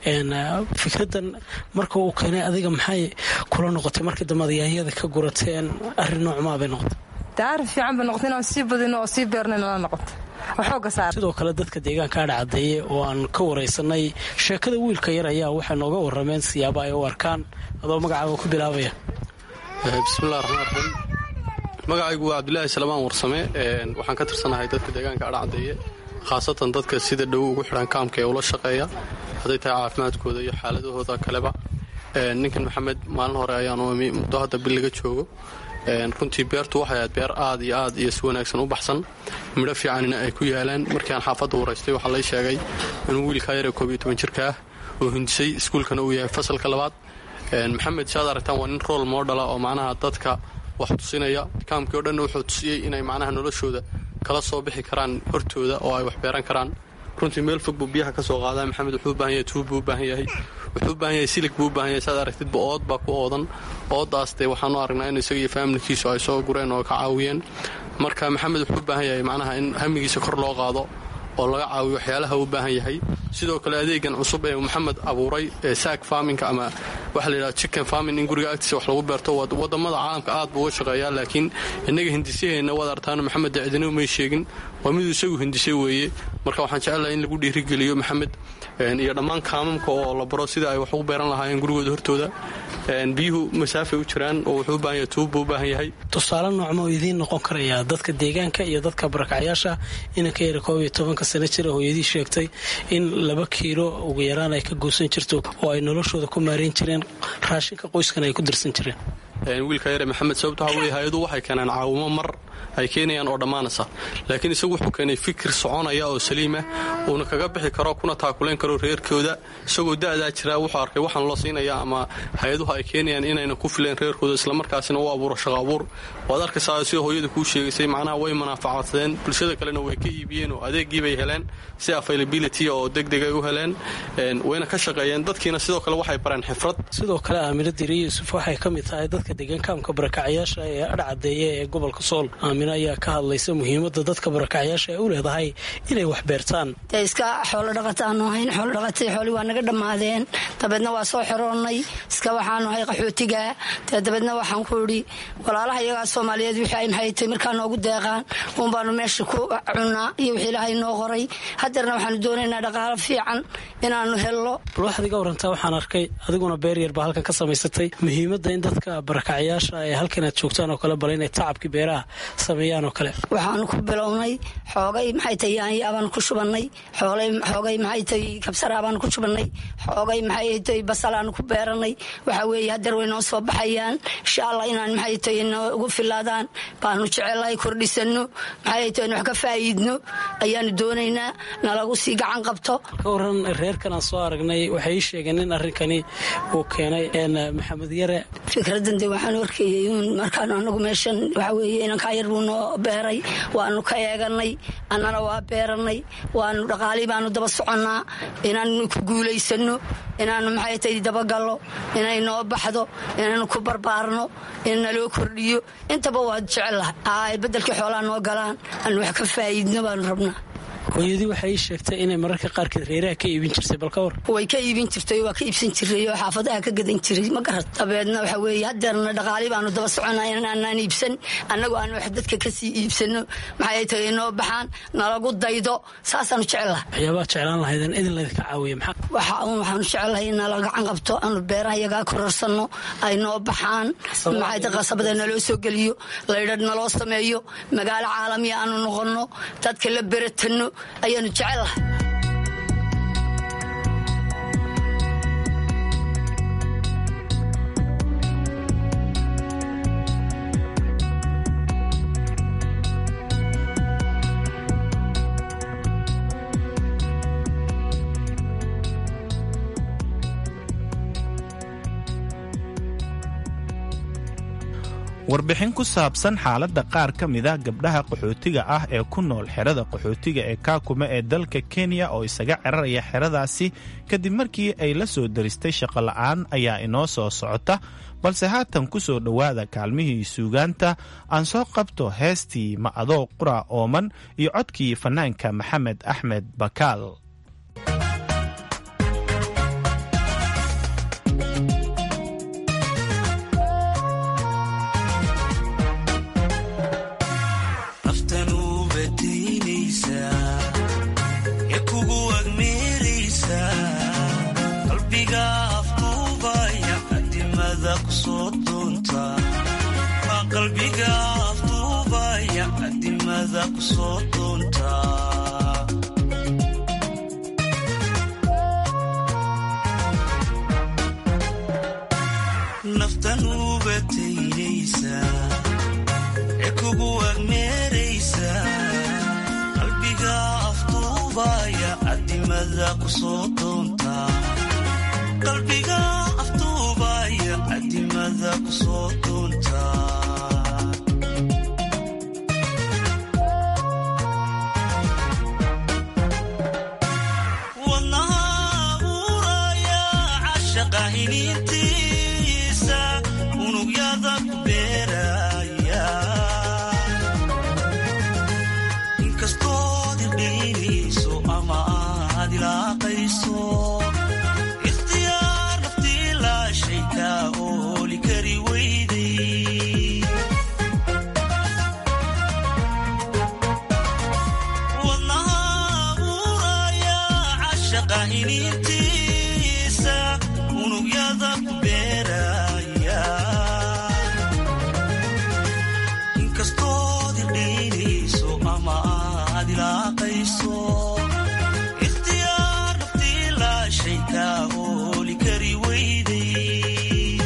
fikraddan marka uu keenay adiga maxay kula noqotay markii dambe yaanyada ka gurateen arrin noocmaa bay noqotay arrin fiican bay noqotay inaan sii badino oo sii beernayna la noqoto waxooga saar sidoo kale dadka deegaanka adhacaddeeye oo aan ka waraysanay sheekada wiilka yar ayaa waxay nooga warrameen siyaabo ay u arkaan adoo magacaaga ku bilaabaya bismillahi raxmaan raxiim magacaygu waa cabdilaahi salamaan warsame waxaan ka tirsanahay dadka deegaanka adhacaddeeye khaasatan dadka sida dhow ugu xidhan kaamka ee ula shaqeeya hadday tahay caafimaadkooda iyo xaaladahooda kaleba ninkan maxamed maalin hore ayaanu imi muddo hadda bil laga joogo runtii beertu waxay ahayd beer aad iyo aad iyo si wanaagsan u baxsan midho fiicanina ay ku yaalaan markii aan xaafadda waraystay waxaa lay sheegay inuu wiilkaa yaree koob iyo toban jirka ah oo hindisay iskuulkana uu yahay fasalka labaad maxamed si aad aragtaan waa nin rool moodhala oo macnaha dadka wax tusinaya kaamkii o dhanna wuxuu tusiyey inay macnaha noloshooda kala soo bixi karaan hortooda oo ay wax beeran karaan runtii meel fog buu biyaha ka soo qaadaa maxamed wuxuu u baahan yahay tuub buu u baahan yahay wuxuu u baahan yahay silig buu u baahan yahay saad aragtidba ood baa ku oodan ooddaas dee waxaanu aragnaa in isaga iyo faamilkiisu ay soo gureen oo ka caawiyeen marka maxamed wuxuu u baahan yahay macnaha in hamigiisa kor loo qaado oo laga caawiyo waxyaalaha u baahan yahay sidoo kale adeegan cusub ee maxamed abuuray ee saak farminka ama waxa la yidhaha chicken farming in guriga agtiisa wax lagu beerto wadamada caalamka aad buu uga shaqeeyaa laakiin innaga hindisyaheena waad artaan maxamed cidino may sheegin waa miduu isagu hindisay weeye marka waxaan jecelahay in lagu dhiirigeliyo maxamed iyo dhammaan kaamamka oo la baro sida ay wax ugu beeran lahaayeen gurigooda hortooda biyuhu masaafay u jiraan oo wuxuu u baahan yahay tuub buu u baahan yahay tusaale noocma oo idiin noqon karaya dadka deegaanka iyo dadka barakacyaasha inanka yara koob iyo tobanka sano jira hooyadii sheegtay in laba kiilo ugu yaraan ay ka goosan jirto oo ay noloshooda ku maarayn jireen raashinka qoyskana ay ku dirsan jireen wiilka yare maxamed sababto waxa weye hay-adu waxay keenaan caawimo mar ay keenayaan oo dhammaanaysa laakiin isagu wuxuu keenay fikir soconaya oo saliima uuna kaga bixi karo kuna taakulayn karo reerkooda isagoo da'daa jiraa wuxuu arkay waxaan loo siinaya ama hay-aduhu ay keenayaan inayna ku fileen reerkooda islamarkaasina u abuuro shaqo abuur waad arkaysaa sida hooyada kuu sheegaysay macnaha way manaafacadsadeen bulshada kalena way ka iibiyeen oo adeegii bay heleen si availability oo degdeg ay u heleen wayna ka shaqeeyeen dadkiina sidoo kale waxay bareen xifrad sidoo kale aamina diri yuusuf waxay ka mid tahay dadka deegaankaamka barakacyaasha ee adhcadeeya ee gobolka sool aamina ayaa ka hadlaysa muhiimada dadka barakacyaasha ee u leedahay inay wax beertaan dee iska xoolo dhaqataanu ahayn xoolo dhaqatay xooli waa naga dhammaadeen dabeedna waa soo xiroonnay iska waxaanu ahay qaxootiga dee dabeedna waxaan ku idhi walaalaha iyagaa soomaaliyeed wixii ay maxaytay markaa noogu deeqaan uun baanu meesha ku cunnaa iyo wixii ilaahay noo qoray hadeerna waxaanu doonaynaa dhaqaalo fiican inaanu helno bal waxaad iga warantaa waxaan arkay adiguna beer yar baa halkan ka samaysatay muhiimadda in dadka barakacyaasha ee halkan aad joogtaan oo kale bal inay tacabkii beeraha sameeyaan oo kale waxaanu ku bilownay xoogay maxay tay yaanya baanu ku shubannay xoogay maxay tay kabsaraa baanu ku shubannay xoogay maxay tay basalaanu ku beeranay waxa weeye hadeer way noo soo baxayaan insha allah inaan maxay tay noogu filaadaan baanu jecelahay kordhisanno maxay tay wax ka faa'iidno ayaanu doonaynaa nalagu sii gacan qabto ka waran reerkan aan soo aragnay waxay ii sheegeen in arrinkani uu keenay maxamed yare fikradan de waxaan arkayay uun markaan anagu meeshan waxa weeye inankaa yar buu noo beeray waanu ka eeganay annana waa beeranay waanu dhaqaalii baanu daba soconnaa inaanu ku guulaysano inaanu maxay tay dabagallo inay noo baxdo inaanu ku barbaarno in naloo kordhiyo intaba waa jecellahay ay beddelkii xoolaa noo galaan aanu wax ka faa'iidno baanu rabnaa hooyadii waxay ii sheegtay inay mararka qaarkeed reeraha ka iibin jirtay bal ka war way ka iibin jirtay waa ka iibsan jiray oo xaafadaha ka gadan jiray ma garat dabeedna waxa weeye hadeerna dhaqaali baanu daba soconaa inaanaan iibsan annagu aan wax dadka kasii iibsano maxay tahay noo baxaan nalagu daydo saasaanu jecelaha waxyaabaad jeclaan lahaydeen idin laydinka caawiya maxaa waxa uun waxaanu jecelahay in nala gacan qabto aanu beeraha yagaa korarsanno ay noo baxaan maxay tahay qasabada naloo soo geliyo laydhadh naloo sameeyo magaalo caalamiya aanu noqonno dadka la beratano ayaanu jecelahay warbixin ku saabsan xaaladda qaar ka mida gabdhaha qaxootiga ah ee ku nool xerada qaxootiga ee kaakuma ee dalka kenya oo isaga ceraraya xeradaasi kadib markii ay la soo daristay shaqola'aan ayaa inoo soo socota balse haatan ku soo dhowaada kaalmihii suugaanta aan soo qabto heestii ma adoo qura ooman iyo codkii fannaanka maxamed axmed bakaal qalbiga afduubaya adimada ku soo doonta naftan ubataynaysa ee kugu agmeeraysa qalbiga afduubaya adimada ku soo doonta qalbiga afduubaya adimada ku soo doonta hiniintiisa unugyada ku beeraya inkastood idhiinayso ama aad ilaa ilaaqayso ikhtiyaar naftii laashay kaa ooli kari weyday wadnaha abuuraya cashaqa iniintiisa unugyada ku beeraya inkastood idhaynayso ama aad ilaaqayso ikhtiyaar naftii laashay kaa ooli kari weyday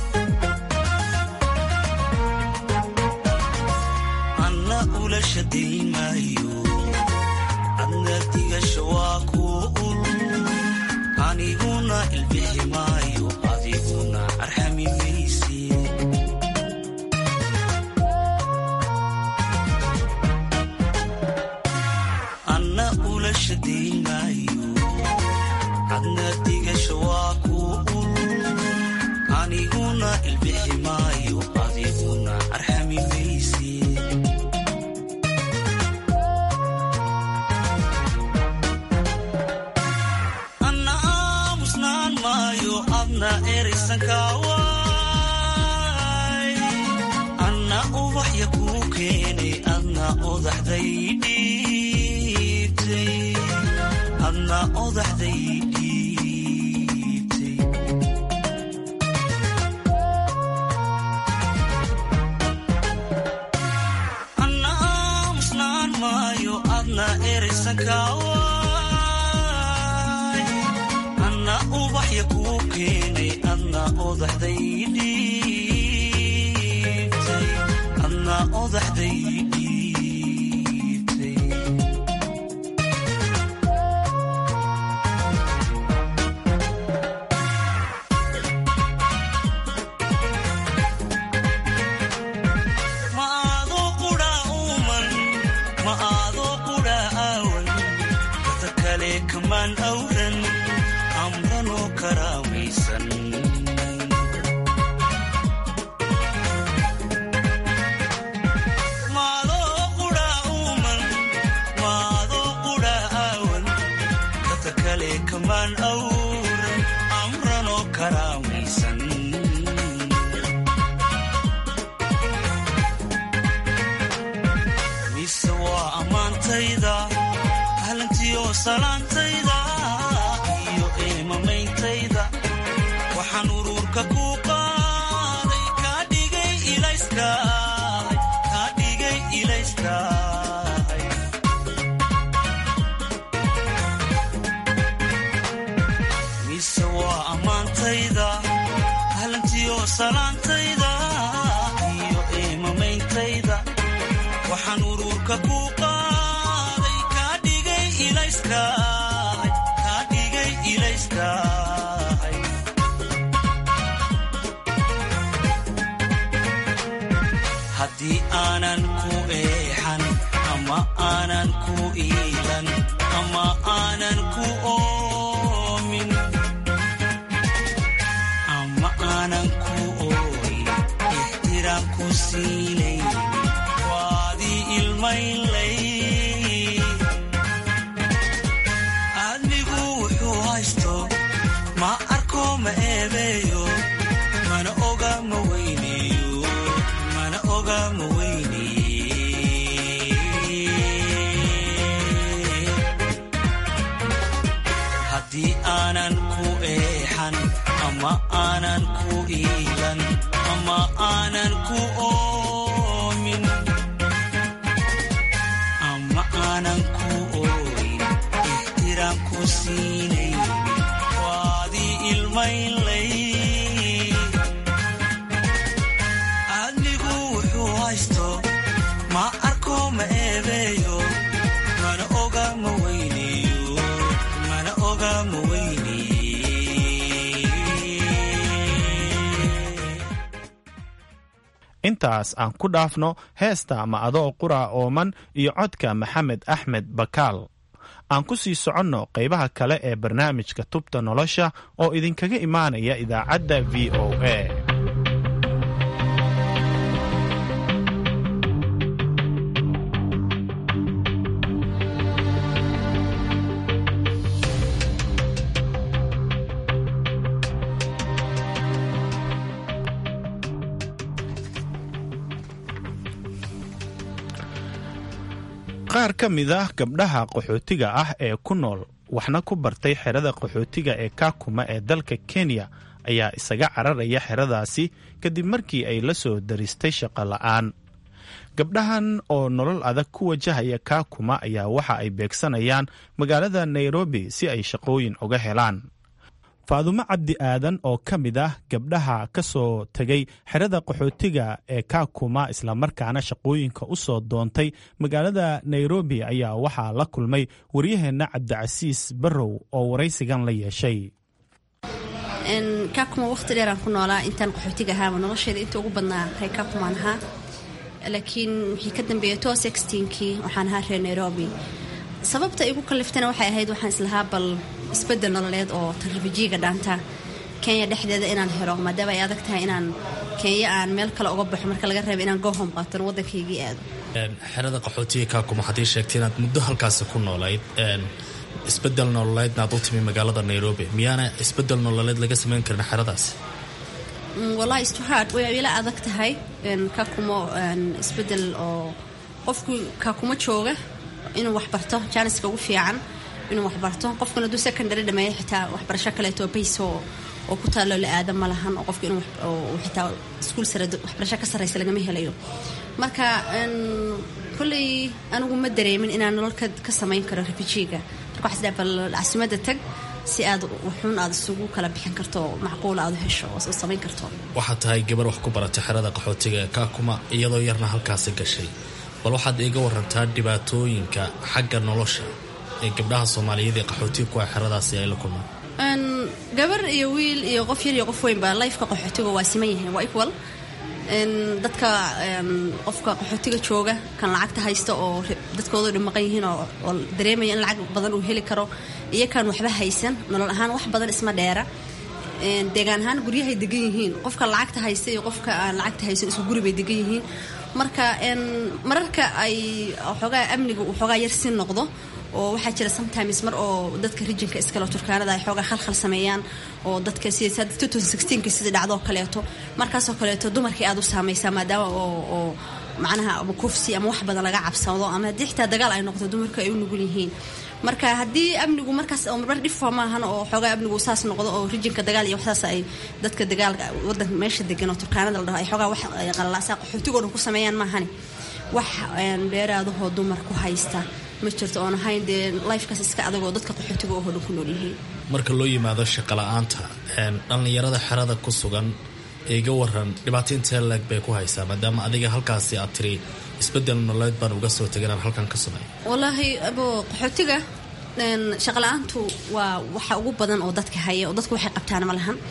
anna ula shadayn maayo adna digasha waa kuu ul aniguna ilbixi maayo adiguna arxami maysi anna ula shadayn maayo adna digasha waa kuu ul aniguna ilbixi maayo adiguna arxami maysi anna aamusnaan maayo adna eraysankaaway anna ubaxya kuu keenay adna odaxday dhiibtay adna odaxday dhiibtay anna aamusnaan maayo adna eraysankaaway anna ubaxya kuu keenay adna odaxday dhiibtay adna odaxday dhiibtay ma aadoo qudha uuman ma aadoo qudha aawan dada kale kamaan awran amranoo karaamaysan maadoo qudha uuman maadoo qudha aawan dada kale kamaan awran amranoo karaamaysan mise waa ammaantayda ahlantiyo salaantayda iyo eemameyntayda waxaan ururka ku qaaday kaa dhigay ilayskahay kaa dhigay ilayskahay mise waa ammaantayda ahlantiyo salaantayda iyo eemameyntayda waxaan ururka ku qaaday kaa dhigay ilayskahay kaa dhigay ilayskahay haddii aanan ku eexan ama aanan ku iilan ama aanan ku oomin ama aanan ku ooyin ixtiraam ku siinayn waadii ilmaynlay aadmigu wuxuu haysto ma arko ma eebeeyo mana oga ma weyneeyo mana oga ma weyneye haddii aanan ku eexan ama aanan ku iilan ama aanan ku oomin ama aanan ku ooyin ixtiraam ku siinayn waadii ilmaynlay aadmigu wuxuu haysto ma arko ma eebeeyo mana oga ma weyneeyo mana oga ma intaas aan ku dhaafno heesta ma adoo qura ooman iyo codka maxamed axmed bakaal aan ku sii soconno qaybaha kale ee barnaamijka tubta nolosha oo idinkaga imaanaya idaacadda v o a qaar ka mid ah gabdhaha qaxootiga ah ee ku nool waxna ku bartay xerada qaxootiga ee kaakuma ee dalka kenya ayaa isaga cararaya xeradaasi kadib markii ay la soo daristay shaqo la'aan gabdhahan oo nolol adag ku wajahaya kaakuma ayaa waxa ay beegsanayaan magaalada nairobi si ay shaqooyin uga helaan faadumo cabdi aadan oo ka mid ah gabdhaha ka soo tegay xerada qaxootiga ee kaakuma islamarkaana shaqooyinka u soo doontay magaalada nairobi ayaa waxaa la kulmay waryaheenna cabdicasiis barrow oo waraysigan la yeeshay kaakuma waqti dheeraan ku noolaa intaan qaxootiga ahaaba nolosheeda inta ugu badnaa ree kaakumaan ahaa laakiin wixii ka dambeeyay to sextiinkii waxaan ahaa reer nairobi sababta igu kaliftana waxay ahayd waxaan islahaa bal isbedel nololeed oo tarrifijiiga dhaanta kenya dhexdeeda inaan helo maadaama ay adag tahay inaan kenya aan meel kale uga baxo marka laga reeba inaan gohom qaaton waddankaygii aado xerada qaxootiga kaakuma haddii sheegtay inaad muddo halkaasi ku noolayd isbedel nololeedna aad u timi magaalada nairobi miyaana isbedel nololeed laga samayn karin xeradaasi wallahi istuhaad way ila adag tahay kaakumo isbedel oo qofku kaakuma jooga inuu waxbarto jaaniska ugu fiican inuu waxbarto qofkuna hadduu secondary dhameeyo xitaa waxbarasho kaleeto bays oo ku taalloo la aada ma lahan oo qofka inuu xitaa iskuul sare waxbarasho ka sarraysa lagama helayo marka kolley anigu ma dareemin inaan nolol ka samayn karo refujiga marka waxaa isdhaha bal caasimada tag si aad wuxuun aad isugu kala bixin karto macquul aad u hesho oo samayn karto waxaad tahay gabar wax ku baratay xerada qaxootiga ee kaakuma iyadoo yarna halkaasi gashay bal waxaad iiga warantaa dhibaatooyinka xagga nolosha ee gabdhaha soomaaliyeed ee qaxootiga kuwa xeradaasi ay la kulmaan gabar iyo wiil iyo qof yar iyo qof weynba lifeka qaxootiga waa siman yahay waa equal dadka qofka qaxootiga jooga kan lacagta haysta oo dadkooda dhimaqan yihiin oo dareemaya in lacag badan uu heli karo iyo kan waxba haysan nolol ahaan wax badan isma dheera deegaan ahaan guryahay degan yihiin qofka lacagta haysta iyo qofka aan lacagta haysan isku guri bay degan yihiin marka mararka ay xoogaa amniga uu xoogaa yar si noqdo oo waxaa jira sometimes mar oo dadka rijinka iskale turkaanada ay xoogaa khalkhal sameeyaan oo dadka sida sida dhacdoo kaleeto markaasoo kaleeto dumarkii aad u saamaysaa maadaama oo macnaha ama kufsi ama wax badan laga cabsado ama haddii xitaa dagaal ay noqdo dumarku ay u nugul yihiin marka haddii amnigu markaas mar dhifa maahan oo xoogaa amnigu saas noqdo oo rijinka dagaal iyo waxsaas ay dadka dagaalka wadanka meesha degan oo turkaanada la dhaho ay xoogaa wax qalalaasaa qaxootigoo dhan ku sameeyaan maahani wax dheeraadahoo dumar ku haysta ma jirto oon ahayn dee lifekaas iska adagoo dadka qaxootiga oo dhan ku nool yihiin marka loo yimaado shaqala-aanta dhallinyarada xerada ku sugan iga waran dhibaato intee leeg bay ku haysaa maadaama adiga halkaasi aad tiri isbedel nololeed baan uga soo teganaan halkan ka sameeya wallaahi abo qaxootiga shaqala-aantu waa waxa ugu badan oo dadka haya oo dadka waxay qabtaan ma lahan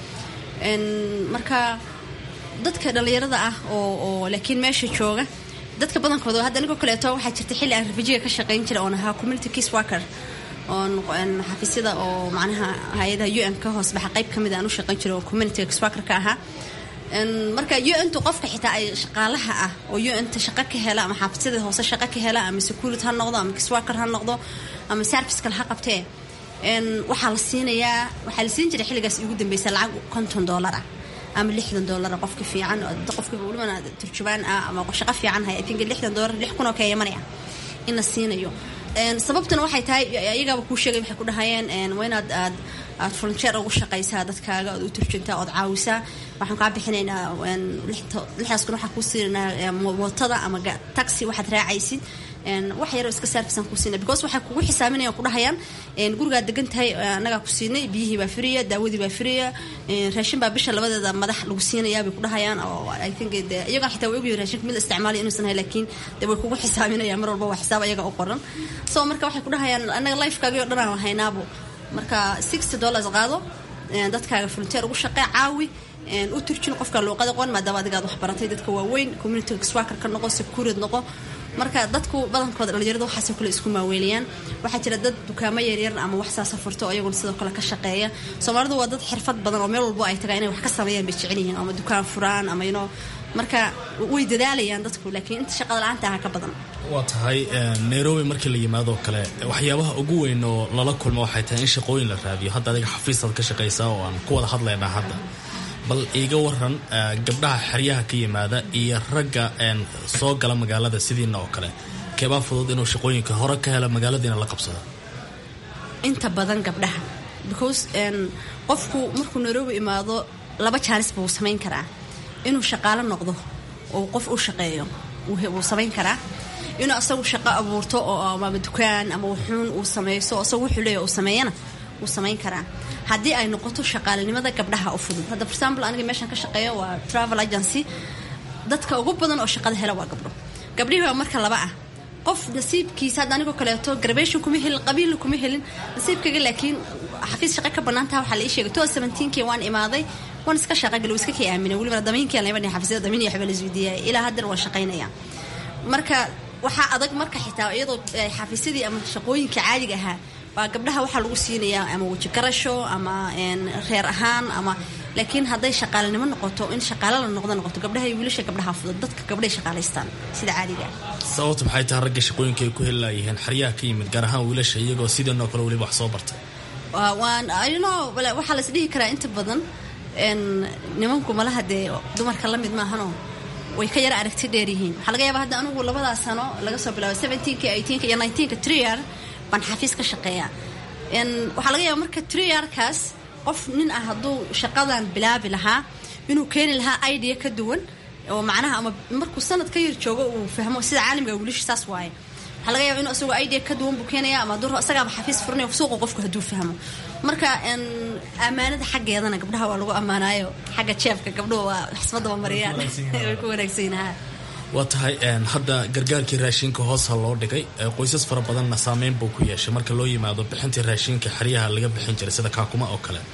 marka dadka dhallinyarada ah oo laakiin meesha jooga dadka badankooda hadda anigoo kaleeto waxaa jirta xilli aan refujiga ka shaqayn jira oon ahaa community case worker oon xafiisyada oo macnaha hay-adaha u n ka hoos baxa qayb ka mid aan u shaqayn jira oo community case worker ka ahaa marka u ntu qofka xitaa ay shaqaalaha ah oo u nta shaqo ka hela ama xafiisyada hoose shaqo ka hela ama security ha noqdo ama case worker ha noqdo ama service kale ha qabtee waxaa la siinayaa waxaa la siin jiray xilligaas ugu dambeysa lacag konton dollar ah ama lixdan dollar qofka fiican qofka walibana turjubaan ah ama shaqo fiican haya think lixdan dollar lix kun oo ka yamanaya in la siinayo sababtuna waxay tahay ayagaaba kuu sheegay waxay ku dhahayeen waa inaad aad aad volunteer ugu shaqaysaa dadkaaga ood u turjuntaa ood caawisaa waxaan kaa bixinaynaa lixdaas kun waxaan kuu siinaynaa mootada ama taxi waxaad raacaysid wax yaroo iska saarfisaan kuu siina because waxay kugu xisaabinayaan ku dhahayaan gurigaad degan tahay annagaa ku siinay biyihii baa firiya daawadii baa firiya raashin baa bisha labadeeda madax lagu siinayaa bay ku dhahayaan oo i think de iyagaa xitaa way ogyihin raashinka mid la isticmaalayo inuusan hay laakiin de way kugu xisaabinayaan mar walba waa xisaab ayaga u qoran so marka waxay ku dhahayaan annaga lifekaagii o dhan aan haynaabo marka sixty dollars qaado dadkaaga volunteer ugu shaqee caawi u turjin qofka luuqada qoon maadaama adigaad wax baratay dadka waaweyn community swaker ka noqo securid noqo marka dadku badankooda dhalinyarada waxaasoo kale isku maaweeliyaan waxaa jira dad dukaamo yaryar ama wax saasa furto oo iyaguna sidoo kale ka shaqeeya soomaalidu waa dad xirfad badan oo meel walbo ay tagaan inay wax ka sameeyaan bay jecel yihiin ama dukaan furaan ama inoo marka way dadaalayaan dadku laakiin inta shaqada la-aanta aha ka badan waa tahay nairobi markii la yimaadoo kale waxyaabaha ugu weyn oo lala kulmo waxay tahay in shaqooyin la raadiyo hadda adiga xafiisaad ka shaqaysaa oo aan ku wada hadlaynaa hadda bal iiga waran gabdhaha xeryaha ka yimaada iyo ragga soo gala magaalada sidiina oo kale keebaa fudud inuu shaqooyinka hore ka helo magaaladiina la qabsado inta badan gabdhaha because qofku markuu nairobi imaado laba jaanis buu samayn karaa inuu shaqaalo noqdo oo qof u shaqeeyo wuu samayn karaa inuu asagu shaqo abuurto oo ama dukaan ama wuxuun uu samayso asagu wuxuu leeya uu sameeyana wuu samayn karaa haddii ay noqoto shaqaalinimada gabdhaha u fudud hadda for example aniga meeshan ka shaqeeyo waa travel agency dadka ugu badan oo shaqada hela waa gabdho gabdhihii waa marka laba ah qof nasiibkiisa hadda anigoo kaleeto garbation kuma helin qabiilna kuma helin nasiibkaga laakiin xafiis shaqa ka banaantaha waxaa la ii sheegay two seventeenkii waan imaaday waan iska shaqagali iska kii aaminay welibana damiinkii lama dhihin xafiisyada damiin iyo waxba la isweydiiyay ilaa haddana waan shaqaynaya marka waxaa adag marka xitaa iyadoo xafiisyadii ama shaqooyinka caadiga ahaa waa gabdhaha waxaa lagu siinayaa ama weji garasho ama reer ahaan ama laakiin hadday shaqaalinimo noqoto in shaqaalo la noqdo noqoto gabdhaha iyo wiilasha gabdhaha fudud dadka gabdhay shaqaalaystaan sida caadiga sababtu maxay tahay ragga shaqooyinka ay ku heli laayiheen xeryaha ka yimid gaar ahaan wiilasha iyagoo sidanoo kale weliba wax soo bartay waan know waxaa la isdhihi karaa inta badan nimanku malaha dee dumarka la mid maahanoo way ka yara aragti dheer yihiin waxaa laga yaaba hadda anigu labadaas sano laga soo bilaabo seventeenka eighteenka iyo nineteenka triar baan xafiis ka shaqeeyaa waxaa laga yaaba marka triarkaas qof nin ah hadduu shaqadan bilaabi lahaa inuu keeni lahaa idea ka duwan oo macnaha ama markuu sanad ka yar joogo uu fahmo sida caalamka wiilasha saas waaye waxaa laga yaaba inuu asagoo idea ka duwan buu keenaya ama hadduu isagaaba xafiis furanaya suuqa qofku hadduu fahmo marka ammaanada xaggeedana gabdhaha waa lagu ammaanaayo xagga jeefka gabdhuhu waa xismadaba mariyaan way ku wanaagsanyihin waa tahay hadda gargaarkii raashinka hoosa loo dhigay qoysas fara badanna saameyn buu ku yeeshay marka loo yimaado bixintii raashinka xeryaha laga bixin jiray sida kaakuma oo kale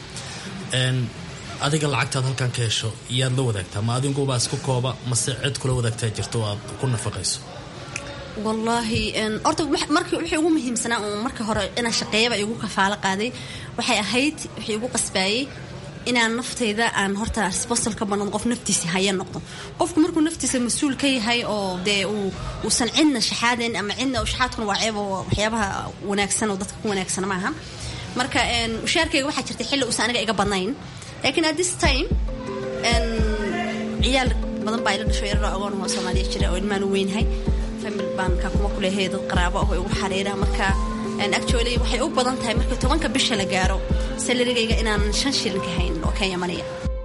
adiga lacagtaad halkan ka hesho iyaad la wadaagtaa ma adinguba isku kooba mase cid kula wadaagtaa jirto oo aad ku nafaqayso wallaahi horta markii wixii ugu muhiimsanaa uun marka hore inaan shaqeeyaba igu kafaalo qaaday waxay ahayd wixii igu qasbaayey inaan naftayda aan horta responsal ka banan qof naftiisa haya noqdo qofku markuu naftiisa mas-uul ka yahay oo dee uusan cidna shaxaadayn ama cidna shaxaadkuna waa ceeb oo waxyaabaha wanaagsan oo dadka ku wanaagsan maaha marka ushaarkayga waxaa jirtay xilli uusan aniga iga badnayn laakiin at this time ciyaal badan baa ila dhasho yararo agoon oo soomaaliya jira oo ilmaan u weynhay famil baan kaakuma ku leehay dad qaraabo ah oo igu xariira marka actually waxay u badan tahay marka tobanka bisha la gaaro salarigayga inaan shan shilin ka hayn oo kenya maniya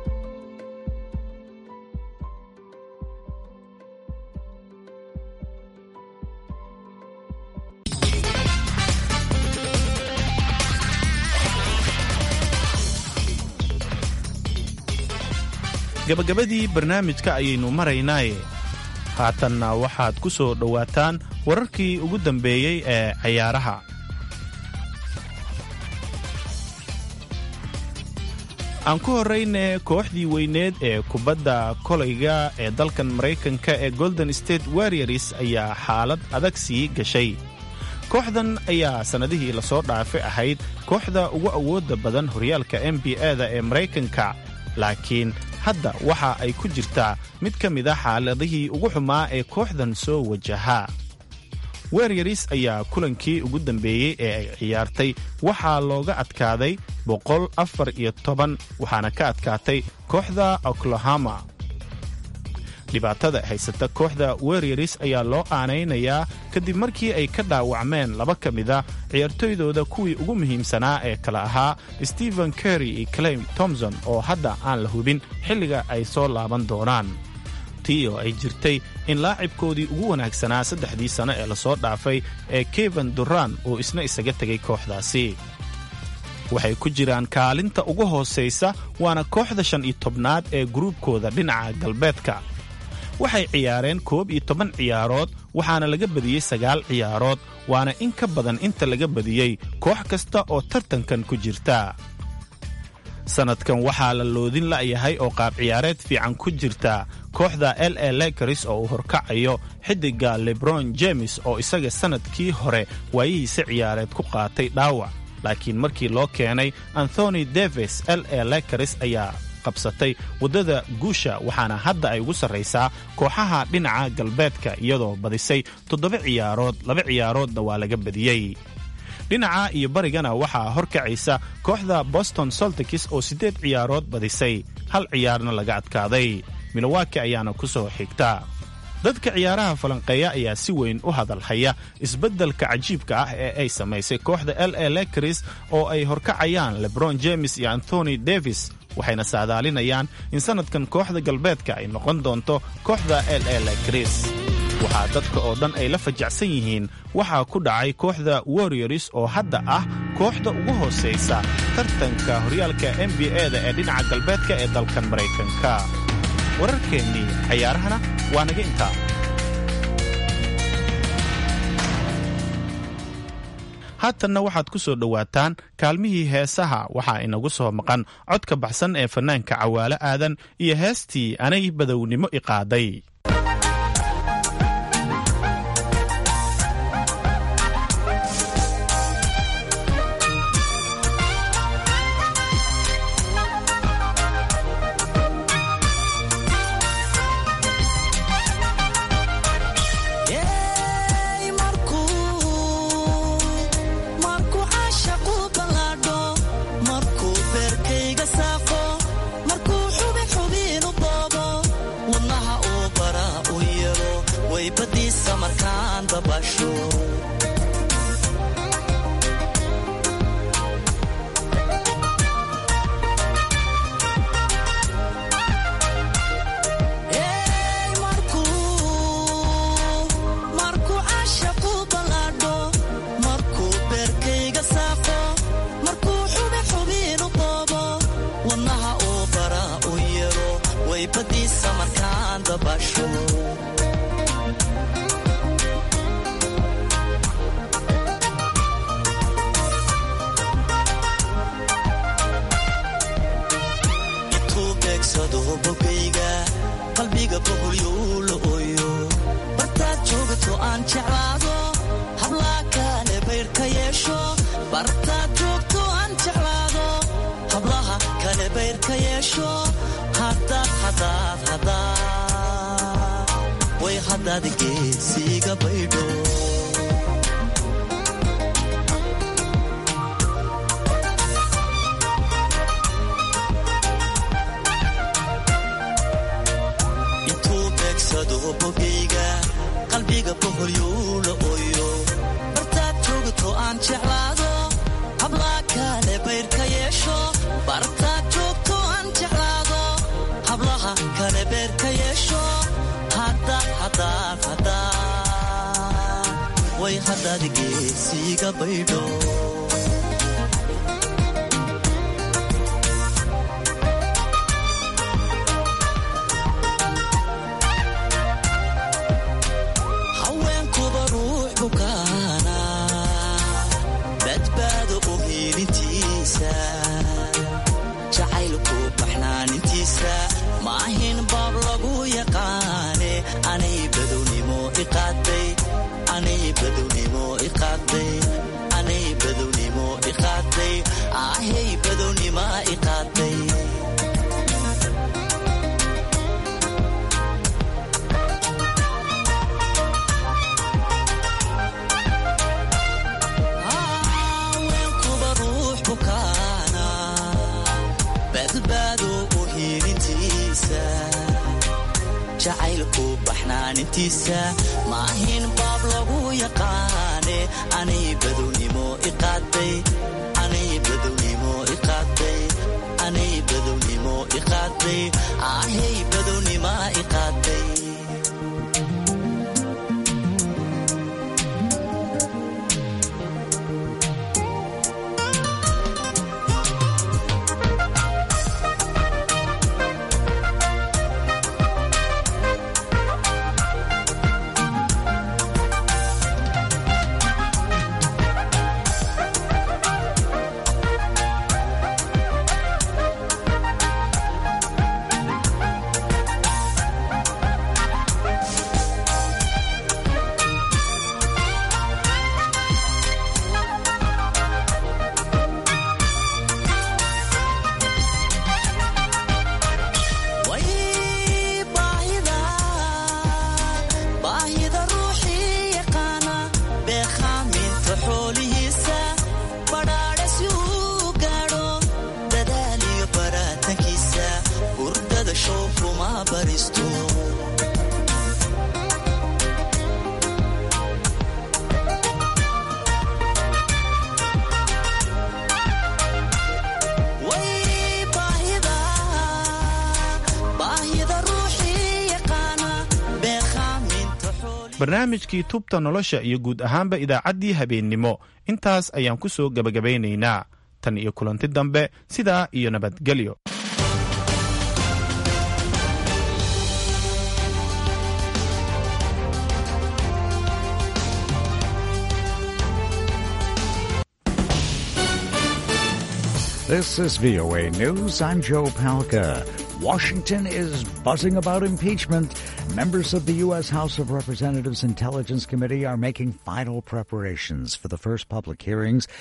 gabagabadii barnaamijka ayaynu maraynaaye haatanna waxaad ku soo dhowaataan wararkii ugu dambeeyey ee cayaaraha aan ku horrayne kooxdii weyneed ee kubadda kolayga ee dalkan maraykanka ee golden state warriors ayaa xaalad adag sii gashay kooxdan ayaa sannadihii lasoo dhaafay ahayd kooxda ugu awoodda badan horyaalka n b a-da ee maraykanka laakiin hadda waxa ay ku jirtaa mid ka mid a xaaladihii ugu xumaa ee kooxdan soo wajahaa weryaris ayaa kulankii ugu dambeeyey ee ay ciyaartay waxaa looga adkaaday boqol afar iyo toban waxaana ka adkaatay kooxda oklahoma dhibaatada haysata kooxda weryaris ayaa loo aanaynayaa kadib markii ay ka dhaawacmeen laba ka mida ciyaartoydooda kuwii ugu muhiimsanaa ee kala ahaa stephen kerry iyo claim tomson oo hadda aan la hubin xilliga ay soo laaban doonaan tii oo ay jirtay in laacibkoodii ugu wanaagsanaa saddexdii sano ee lasoo dhaafay ee keven duran uu isna isaga tegay kooxdaasi waxay ku jiraan kaalinta ugu hoosaysa waana kooxda shan iyo tobnaad ee gruubkooda dhinaca galbeedka waxay ciyaareen koob iyo toban ciyaarood waxaana laga badiyey sagaal ciyaarood waana in ka badan inta laga badiyey koox kasta oo tartankan ku jirta sannadkan waxaa la loodin la'yahay oo qaab ciyaareed fiican ku jirta kooxda l a lekaris oo uu horkacayo xiddiga lebron jemes oo isaga sannadkii hore waayihiisa ciyaareed ku qaatay dhaawac laakiin markii loo keenay anthony davis l a lekaris ayaa qabsatay waddada guusha waxaana hadda ay ugu sarraysaa kooxaha dhinaca galbeedka iyadoo badisay toddoba ciyaarood laba ciyaaroodna waa laga badiyey dhinaca iyo barigana waxaa horkacaysa kooxda boston soltikis oo siddeed ciyaarood badisay hal ciyaarna laga adkaaday milowaki ayaana ku soo xigta dadka ciyaaraha falanqeeya ayaa si weyn u hadalhaya isbeddelka cajiibka ah ee ay samaysay kooxda l a lekris oo ay horkacayaan lebron james iyo anthony davis waxayna saadaalinayaan in sannadkan kooxda galbeedka ay noqon doonto kooxda l a lekris waxaa dadka oo dhan ay la fajacsan yihiin waxaa ku dhacay kooxda warriors oo hadda ah kooxda ugu hoosaysa tartanka horyaalka n b a-da ee dhinaca galbeedka ee dalkan maraykanka wararkeennii cayaarahana waa naga intaa haatanna waxaad ku soo dhowaataan kaalmihii heesaha waxaa inagu soo maqan codka baxsan ee fannaanka cawaalo aadan iyo heestii anay badownimo iqaaday barnaamijkii tubta nolosha iyo guud ahaanba idaacaddii habeennimo intaas ayaan ku soo gebagabaynaynaa tan iyo kulanti dambe sidaa iyo nabadgelyo This is VOA News. I'm Joe Palca. Washington is buzzing about impeachment. Members of the U.S. House of Representatives Intelligence Committee are making final preparations for the first public hearings